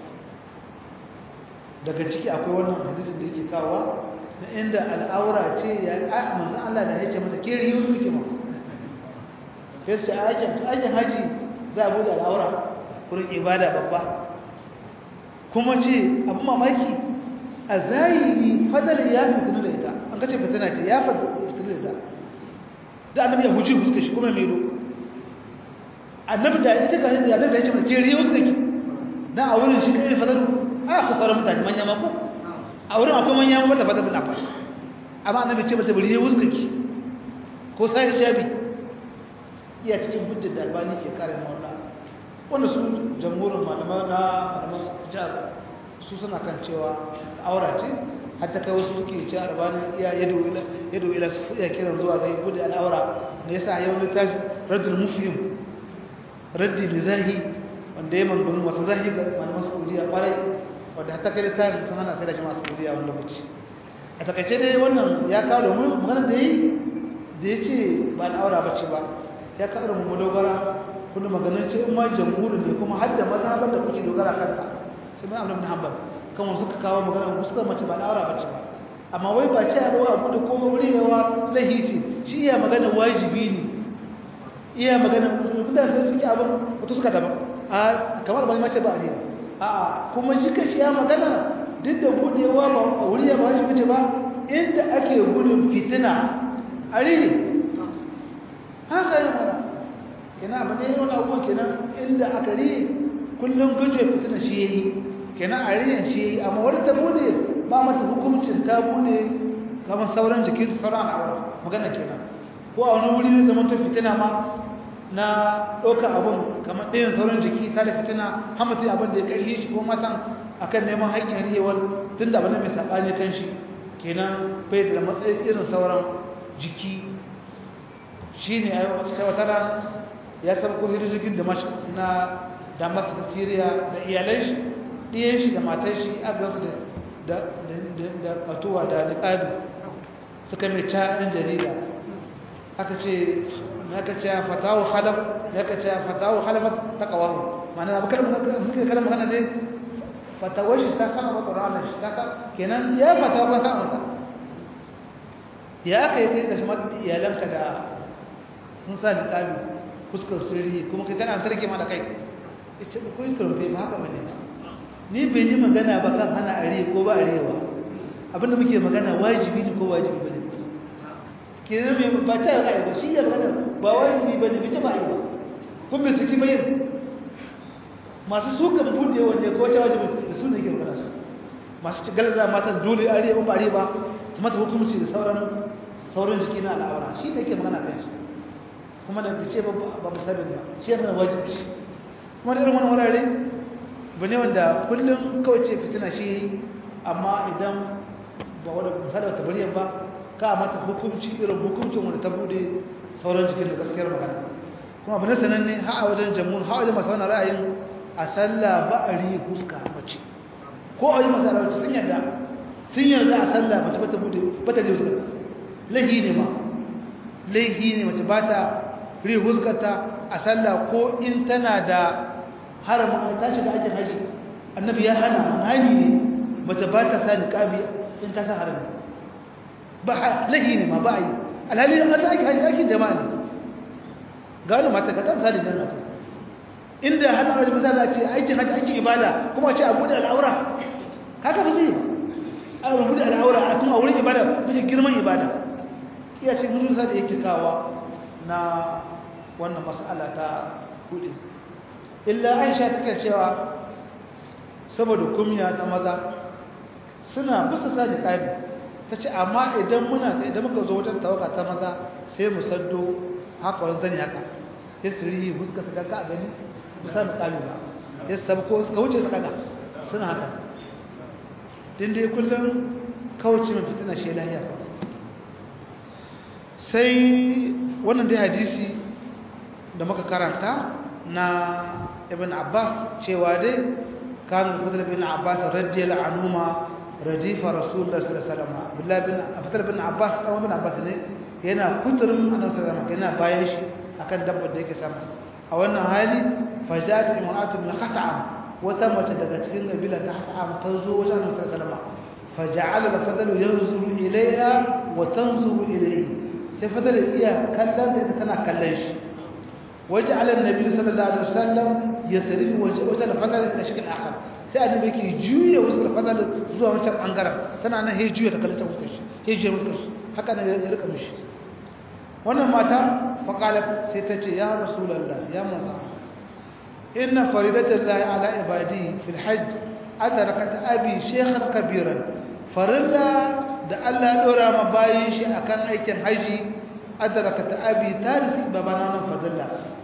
daga ciki akwai wannan hadisin da yake kawo na inda al'aura ce ya manzan Allah da ya ce mata ke riyu suke ma ya ce aikin haji za a bude al'aura wurin ibada babba kuma ce abin mamaki a zahiri fadar ya fitina da ita an kace fitina ce ya fitina da ita da annabi ya huce fuska shi kuma mai ro annabi da ita ga yadda annabi da ya ce mata ke riyu suke dan a wurin shi kai fadar a ku fara mutane manya mako a wurin akwai manyan wanda ba ta bina fa amma annabi ce mata bari ya wuskaki ko sai hijabi iya cikin hujjar da albani ke kare mawalla wanda su jamhurin malamai na malaman jaz su suna kan cewa aura ce hatta kai wasu suke ce arbani iya yado ila yado ila su iya kiran zuwa ga gudu al'aura ne yasa yau littafi raddul mufhim raddi mizahi wanda ya manganu masu zahi ga malaman saudiya kwarai wanda hatta kai littafi sun hana sai da shi masu saudiya wani lokaci a takaice dai wannan ya kawo domin magana da yi da ya ce ba al'aura ba ce ba ya kawo da mu dogara kuma maganin ce in ma jamhurin ne kuma har da mazhabar da kuke dogara kanta sai mai amna bin hanbal kan wasu suka kawo magana ku suka mace ba al'aura ba ce ba amma wai ba ce abu abu da kuma wuri yawa lahi ce shi iya magana wajibi ne iya magana mutane sai suke abin wato suka daban a kamar bani mace ba a ne a kuma shi kashi ya magana duk da budewa ba a wuri ya ba wajibi ce ba inda ake gudun fitina a rini haka yi mana kenan abu ne wani abubuwan kenan inda aka ri kullum guje fitina shi ya yi kenan a riyan shi ya yi amma wani ta bude ba mata hukuncin ta bude kamar sauran jikin sauran al'aura magana kenan ko a wani wuri zai zama ta fitina ma na ɗaukar abin kamar ɗayan sauran jiki ta da fitina hamatin abin da ya ƙarfi shi ko matan akan neman haƙƙin rihewar tun da abin mai saɓani kan shi kenan bai da matsayin irin sauran jiki shi ne a wata ya sarko hirjigin da na damas da siriya da iyalai shi ɗiyan shi da matan shi agasu da katuwa da niƙabi suka mai ca ɗin jarida aka ce aka ce fatawu halaf aka ce fatawu halafat taqawahu ma'ana abu kalmar muke kalmar magana dai fatawar shi ta sama mata ranar shi ta ka kenan ya fatawa ba sa mata ya aka yi kai ka shi mata iyalanka da sun sa niqabi fuskar sirri kuma kai kana sarki mana kai ita ko yi turbe ba haka bane ni bai yi magana ba kan hana are ko ba arewa abinda muke magana wajibi ne ko wajibi bane kenan me ba ta ga ba shi ya magana ba wajibi bane bi ta ba yi ba kun bai saki bayin masu sukan bude wanne ko ta wajibi da su ne ke magana su masu ci galza matan dole arewa ba arewa su mata hukunci da sauran sauran jiki na al'aura shi ne ke magana kan shi kuma da ce ba ba sabin ba shi yana wajibi kuma da irin wani wurare ba ne wanda kullum kawai ce fitina shi amma idan ba wadda misali ta bariyan ba ka mata hukunci irin hukuncin wanda ta bude sauran jikin da gaskiyar magana kuma abu na sananne ha a wajen jamhur ha a wajen masu wani ra'ayin a sallah ba a rihe huska mace ko a yi masu alawaci sun yarda sun yarda a sallah mace ba ta bude ba ta rihe huska laihi ne ma laihi ne mace ba ta rihe huskarta a sallah ko in tana da haramun ta shiga ajin haji annabi ya hana hani ne mace ba ta sa niqabi in ta sa harami ba lahi ne ma ba yi alhali an ta ake haji aikin jama'a ne gano mata ka ta da mata inda hana haji maza za a ce aikin haji aikin ibada kuma a ce a bude al'aura haka ba zai a bude al'aura a kuma a wurin ibada mafi girman ibada iya ce mun da yake kawa na wannan mas'ala ta kudi illa aisha take cewa saboda kumya na maza suna bisa sa da ƙari ta ce amma idan muna ta idan muka zo wajen tawaka ta maza sai mu saddo haka wani zani haka ya siri huska su danka a gani musa da ƙari ba ya sabu ko suka wuce su daga suna haka din dai kullum kawace mai fitina shi lahiya ba sai wannan dai hadisi da muka karanta na ibn abbas cewa dai kan fadl ibn abbas radiyallahu anhuma radifa rasulullah sallallahu alaihi wasallam abdullah bin fadl ibn abbas dan ibn abbas ne yana kuturin annabi sallallahu alaihi yana bayan shi akan dabbar da yake sama a wannan hali fajat imra'atu min khata'am wata mace daga cikin kabila ta hasa'am ta zo wajen annabi sallallahu alaihi wasallam faja'ala al-fadl yanzuru ilayha wa tanzuru ilayhi sai fadl iya kallon da tana kallon shi وجعل النبي صلى الله عليه وسلم يصرف وجه الفضل الى شكل اخر sai annabi yake juya wasu fadal zuwa wancan bangaren tana nan he juya ta kallon fuskar shi he juya fuskar shi haka ne ya rika mishi wannan mata faqalat sai ta ce ya rasulullah ya musa inna faridatallahi ala ibadi fil hajj adrakat abi shaykhan kabiran farilla da Allah ya dora ma bayin shi akan aikin haji adrakat abi tarisi babana nan fadalla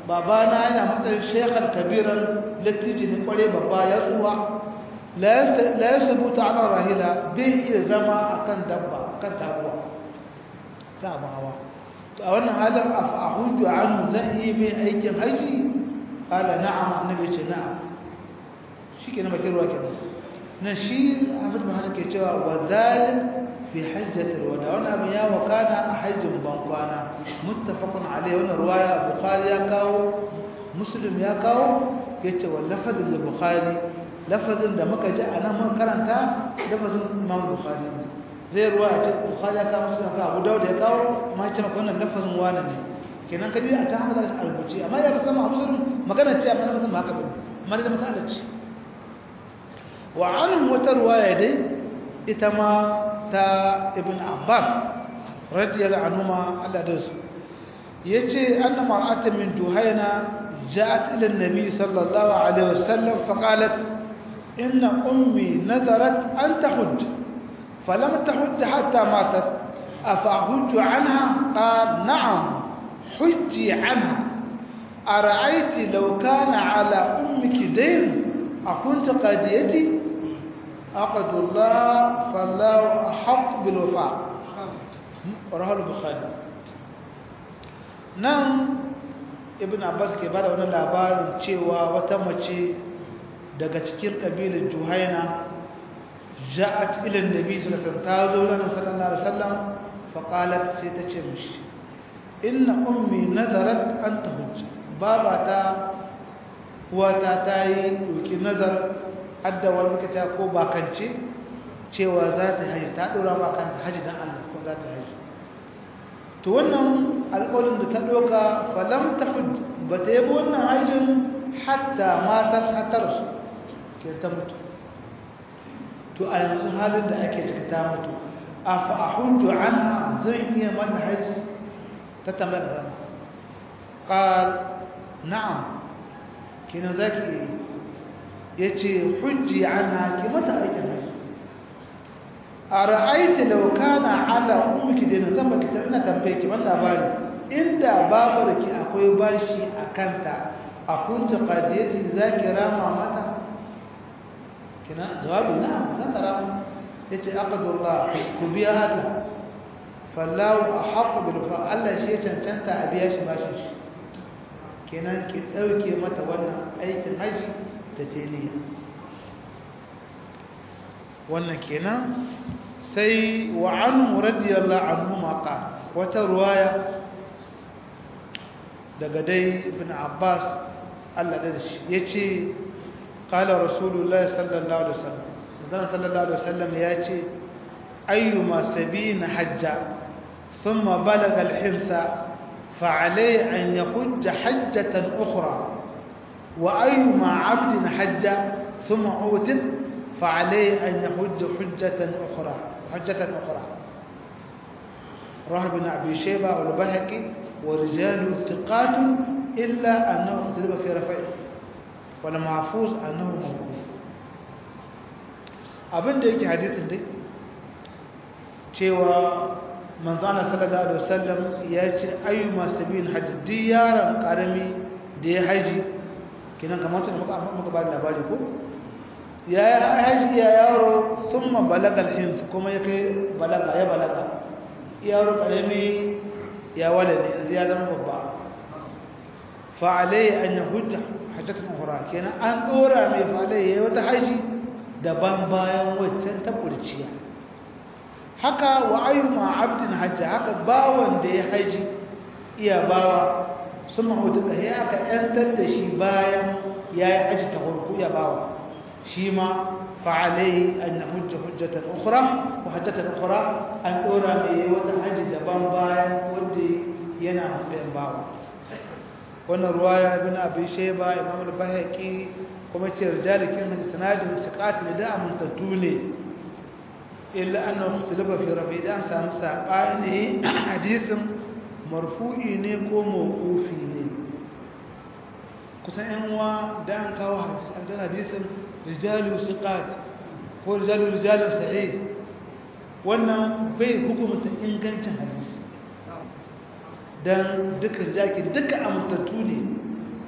babana yana matsayin shekhar kabiran lattiji ne kware babba ya tsuwa la ya sabuta ala rahila bai iya zama akan dabba akan tabuwa ta abin hawa to a wannan halin a hujju anhu zan yi mai aikin haji ala na'am annabi ce na'am shi ke na bakin ruwa kenan nan shi Ahmad bin Hasan ke cewa wa zalik fi hajjatil wada wannan abin ya wakana a hajjin bankwana muttafaqun alayhi wannan ruwaya bukhari ya kawo muslim ya kawo yace wa lafazin bukhari lafazin da muka ji anan mun karanta lafazin imam bukhari zai ruwaya ce bukhari ya kawo muslim ka abu dawud ya kawo amma ya ce maka wannan lafazin wani ne kenan kadi a ta haka a rubuce amma ya kasama a muslim magana ce amma lafazin ba haka bane amma da masala ce wa anhu wata ruwaya dai ita ma ta ibn abbas radiyallahu anhuma Allah da su yace anna mar'atan min juhayna ja'at ila an-nabi sallallahu alaihi wasallam faqalat inna ummi nadarat an tahujj falam tahujj hatta matat afahujj anha qal na'am hujji anha ara'ayti law kana ala ummiki dayn akunta qadiyati عقد الله فالله أحق بالوفاء رواه البخاري nan ibn abbas ke bada wani labarin cewa wata mace daga cikin kabilar juhaina ja'at ila annabi sallallahu alaihi wasallam ta zo nan sallallahu alaihi wasallam fa qalat sai ta ce mishi inna ummi nadarat an tahujja baba ta wata tayi doki nazar hadda wani makata ko bakance cewa za ta haji ta ɗora ba kanta haji don Allah ko za ta haji to wannan alƙawarin da ta ɗoka falam ta ba ta yi wannan hajjin hatta matar hatar su ke ta mutu to a yanzu halin da ake cika ta mutu a fa'ahunju an zan iya mata haji ta tambayar da rana ƙal na'am kina za ki iya ya ce hujji an haƙi mata aikin haji a ra'aiti laukana ala ummuki dina zan baki ta ina tambaye ki wannan labari inda babar ki akwai bashi a kanta a kunta qadiyati zaki rama mata kina jawabi na za ta rama yace aqdullah ku biya Allah fallahu ahq bil fa Allah shi ya cancanta a biya shi bashin shi kenan ki dauke mata wannan aikin haji ta teliya wannan kenan sai wa anhu radiyallahu anhu ma qala wata ruwaya daga dai ibn abbas Allah da shi yace qala rasulullahi sallallahu alaihi wasallam dan sallallahu alaihi wasallam yace ayyuma sabina hajja thumma balaga al-himsa فعليه أن يحج حجة أخرى وأيما عبد حج ثم عوتق فعليه أن يحج حجة أخرى حجة أخرى رواه ابن أبي شيبة والبهقي ورجال ثقات إلا أنه اختلف في رفعه والمحفوظ أنه موقوف abin da yake hadisin dai cewa manzana sallallahu alaihi wasallam ya ce ayyuma sabil hajji duk yaron karami da ya haji kinan kamar tun muka muka ba labari ko ya yi haji ya yaro summa balagal hins kuma ya kai balaga ya balaga yaro karami ya walade yanzu ya zama babba fa alai an yahujja hajjatan ukhra kenan an dora mai fa alai yayi wata haji daban bayan waccan ta kurciya haka wa ayyuma abdin hajja haka bawan da ya haji iya bawa sun mahutu ka ya aka yantar da shi bayan ya yi haji ta farko ya bawa shi ma fa'alai an na hujja hujjatan ukura ko hajjatan ukura an ɗora mai wata haji daban bayan wanda yana matsayin bawa wannan ruwaya ibn abi shayba imam al-bahaqi kuma ce rijalikin hadisi sanadin siqat da amintattu ne illa annahu ikhtalafa fi rafi da samu sabani hadisin marfu'i ne ko mawqufi ne kusan yan uwa da an kawo hadisi an dan hadisin rijalu siqat ko rijalu rijalu sahih wannan bai hukumta ingancin hadisi dan duka rijaki duka amintattu ne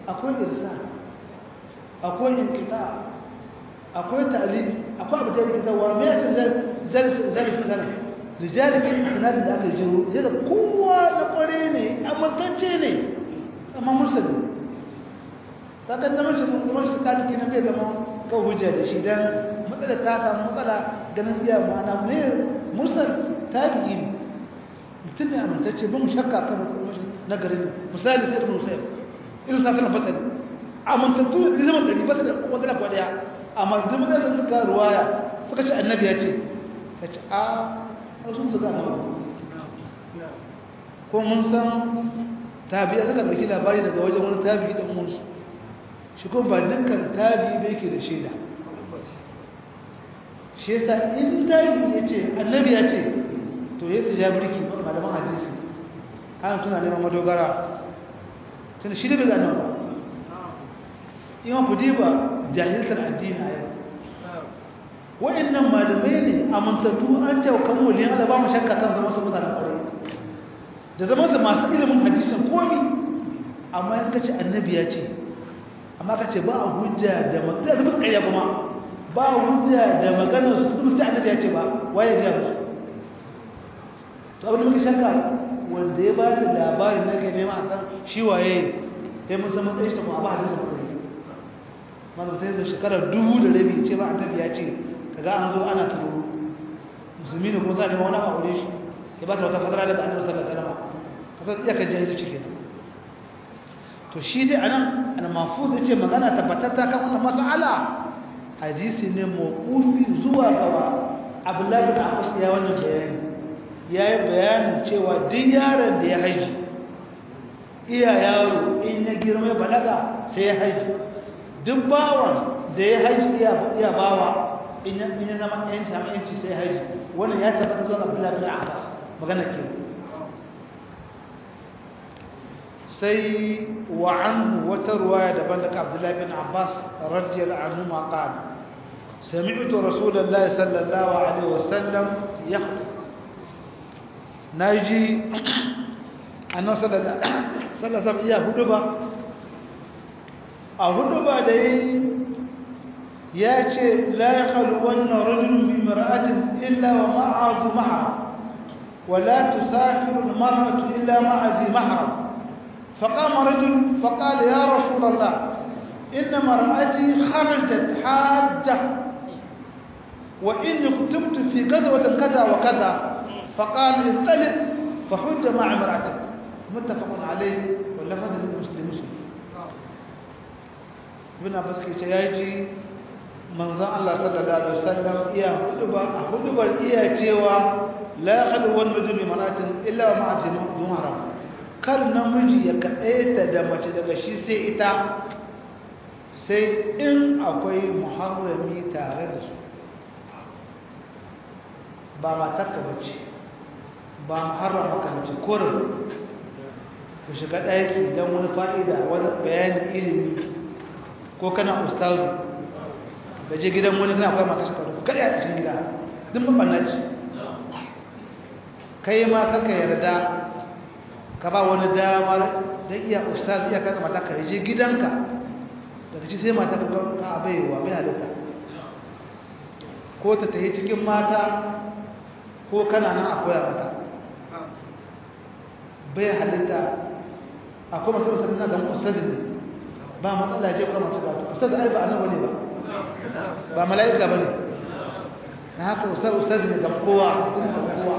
akwai irsa akwai inkita akwai ta'lil akwai abu da yake tawa me yake zalika zalika zalika rijalikin sanadin da aka jiro sai da kowa na kware ne amintacce ne amma musulmi ta kan zama shi zama shi kaliki na bai zama kan hujja da shi dan matsala ta samu matsala ganin iya ma'ana ne mursal tabi'i ne mutum ne amintacce ba mu shakka kan mutum na garin misali sai ibn Husayn irin sa kana fata amintattu ne zaman dari ba su da wata kwa daya amma duk mutane suka ruwaya suka ce annabi ya ce ka ce a sun suka na ko mun san tabi'a suka ɗauki labari daga wajen wani tabi'i ɗan munsu shi ko ba dukkan tabi'i da yake da shaida shi yasa in tabi'i ya ce annabi ya ce to ya su ja birki malaman hadisi hana suna neman madogara tunda shi da bai gano ba ima ku diba jahiltar addini a yau wa'annan malamai ne amintattu an ce kan waliyan Allah ba mu shakka kan zama su mutanen kwarai da zama su masu ilimin hadisin komi amma ya ce annabi ya ce amma ka ce ba a hujja da magana su musu ƙarya kuma ba hujja da magana su su musu annabi ya ce ba waye ya musu to abin da muke shakka wanda ya ba su labarin na kai nema a san shi waye ya mun san matsayin shi kuma ba hadisin kwarai malam sai da shekarar dubu da rabi ce ba annabi ya ce kaga an zo ana turo musulmi ne kuma za a nemi wani aure shi ya ba ta wata fadara daga annabi sallallahu alaihi wasallam kasar iyakar jahilci kenan to shi dai anan an mafuz yace magana tabbatatta kan wannan mas'ala hadisi ne mawqufi zuwa gaba Abdullah bin Abbas ya wannan bayani yayi bayanin cewa duk yaron da ya haji iya yaro in ya girma ya balaga sai ya haji duk bawan da ya haji iya bawa in ya zama yanci sama yanci sai haji wannan ya tabbata zuwa abdullahi bin abbas magana ke sai wa anhu wata ruwaya daban daga abdullahi bin abbas radiyallahu anhu ma qala sami'tu rasulullahi sallallahu alaihi wasallam yaqul naji annabi sallallahu alaihi wasallam iya huduba a huduba da yi ya ce la ya wannan rajulun bi mar'atin illa wa ma'azu mahram wa la tusafiru al-mar'atu illa ma'a zi mahram فقام رجل فقال يا رسول الله إن مرأتي خرجت حاجة وإني كتبت في غزوة كذا وكذا فقال انطلق فحج مع امرأتك متفق عليه واللفظ للمسلم مسلم ibn abbas ke ce yaji manzon Allah sallallahu alaihi wasallam iya huduba a hudubar iya cewa la yakhlu wan rajul bi maratin illa wa ma'a dumara kar namiji ya kadaita da mace daga shi sai ita sai in akwai muharrami tare da su ba matarka bace ba muharrama ka bace kurin ku shiga ɗaki don wani fa'ida wani bayanin ilimi ko kana ustazu da je gidan wani kana akwai mata shekaru ku kada a cikin gida duk mabanna ce kai ma kaka yarda ka ba wani damar da iya ustazu iya kada mata ka je gidanka daga ci sai mata ka ka baiwa bai halitta ko ta tafi cikin mata ko kana nan akwai mata bai halitta akwai masu masu kasa don ustazu ne ba matsala ce kuma masu karatu ustaz ai ba annabi ne ba ba mala'ika bane na haka ustaz ustaz ne ga kowa mutum ga kowa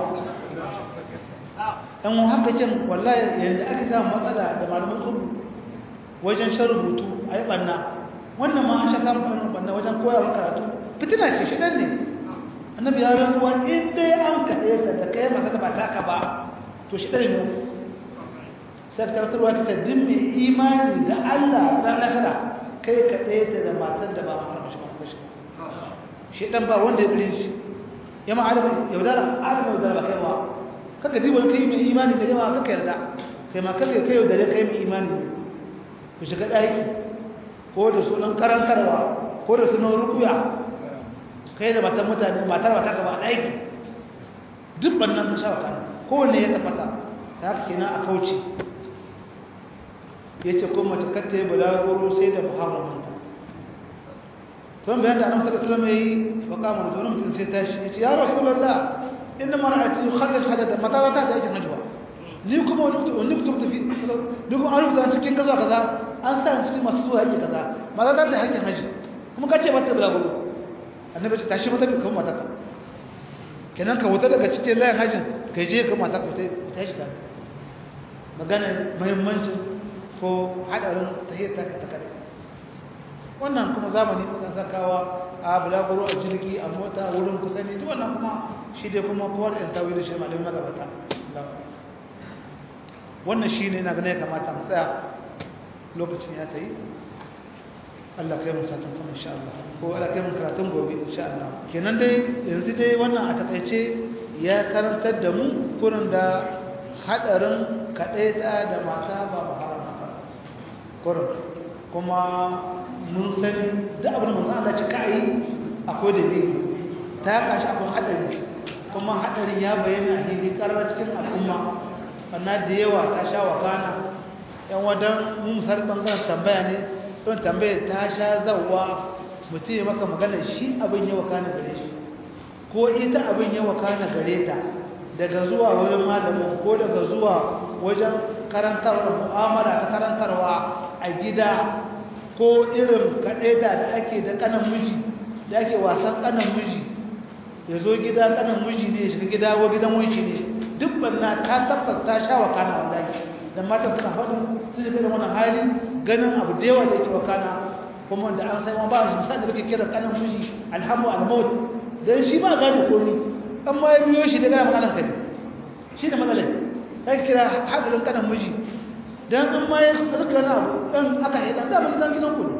dan mu haka kin wallahi yanda ake samu matsala da malaman su wajen shan rubutu ai banna wannan ma an sha samu kan banna wajen koyawa karatu fitina ce shi dan ne annabi ya rantsuwa in dai an kaɗe ka da kai maka ba taka ba to shi dan ne sai ta tarwa ta din mai imani da Allah ran lakara kai ka ɗaya ta da matar da ba mu haramta shi ba shi shi dan ba wanda ya gure shi ya ma adam yaudara adam yaudara ba kai ba kaka ji wani kai mai imani da jama'a kaka yarda kai ma kaka kai yaudare kai mai imani ku shiga ɗaki ko da sunan karantarwa ko da sunan rukuya kai da matan mutane matar ba ta gaba ɗaki duk bannan ta shawa kan kowanne ya tabbata ta haka kenan a kauce ya ce kuma mace kata yi balaguro sai da muharramanta tun bayan da annabi sallallahu alaihi wasallam yayi wa qama rajulun mutum sai tashi ya ce ya rasulullah inna mar'ati kharraj hadada mata ta da aikin najwa ni kuma wani wani mutum tafi ni kuma an rubuta cikin kaza kaza an sa cikin masu zuwa yake kaza mata ta da aikin haji kuma kace mata balaguro annabi ce tashi mata kuma mata ka kenan ka wuta daga cikin layin hajjin ka je ka mata ku ta shi ta magana muhimmancin ko hadarin tahiyar ta ta kare wannan kuma zamani na sakawa a bulaguro a jirgi a mota wurin kusa ne duk wannan kuma shi dai kuma kowar yan tawi da shi malamin magabata wannan shi ne na gane kamata mu tsaya lokacin ya ta yi Allah kai mu satan kuma insha Allah ko Allah kai mu karatun gobe insha Allah kenan dai yanzu dai wannan a takaice ya karantar da mu kurin da hadarin kadaita da mata ba ba haramta kurin kuma mun sani da abin da manzo Allah ce kai akwai dalili ta kashi akwai hadari kuma hadarin ya bayyana a hili karar cikin al'umma wannan da yawa ta sha wakana yan wadan mun misali bangaren tambaya ne don tambaye ta sha zawa mutum ya maka magana shi abin yawa kana gare shi ko ita abin yawa kana gare ta daga zuwa wajen malamin ko daga zuwa wajen karantarwa mu'amala ta karantarwa a gida ko irin kaɗaita da ake da kanan miji da ake wasan kanan miji ya zo gida kanan miji ne ya shiga gida ko gidan wanci ne duk banna ka tabbata ta sha wa kana wallahi da mata suna faɗin sun shiga da wani hali ganin abu da yawa da yake wakana kuma da an sai ma ba shi misali da kira kanan miji alhamu almaut dan shi ba gane komai an ma ya biyo shi da gana maganar kai shi da matsalai kai kira hadarin kanan miji dan an ma ya suka yana abu dan aka yi dan dama gidan gidan ku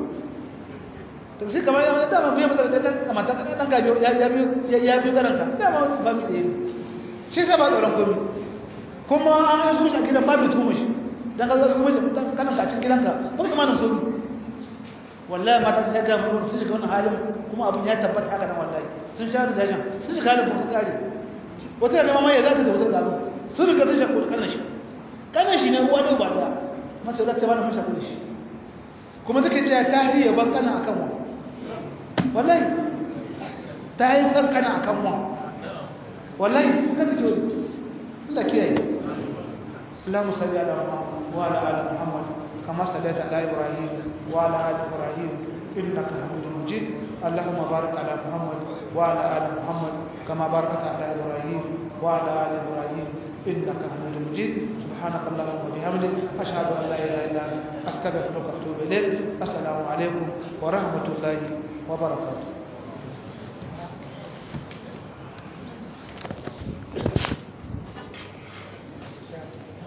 to sai kamar ya dama biyo mata da kan kamar ta dan gabiyo ya ya biyo ya biyo garanka dama ba mi da yi shi sai ba tsoron komai kuma an yi zuwa gidan ba mi tumu shi dan ka zo kuma dan kana ka cikin gidanka ba kuma nan komai wallahi mata sai ga mun sun shiga wannan halin kuma abin ya tabbata haka nan wallahi sun sha da jajan sun shiga da kuma kare wata da mama ya zata da wata da abu sun riga sun shakku kana shi kana shi ne uwa da uba da mace da ta bana mun shakku shi kuma take cewa ta hiya ban kana akan wa wallahi ta yi san kana akan wa wallahi kan take Allah kiyaye اللهم صل على محمد وعلى ال محمد كما صليت على ابراهيم وعلى ال ابراهيم انك حميد مجيد اللهم بارك على محمد وعلى ال محمد كما باركت على ابراهيم وعلى ال ابراهيم انك حميد مجيد سبحانك اللهم وبحمدك اشهد ان لا اله الا انت استغفرك واتوب اليك السلام عليكم ورحمه الله وبركاته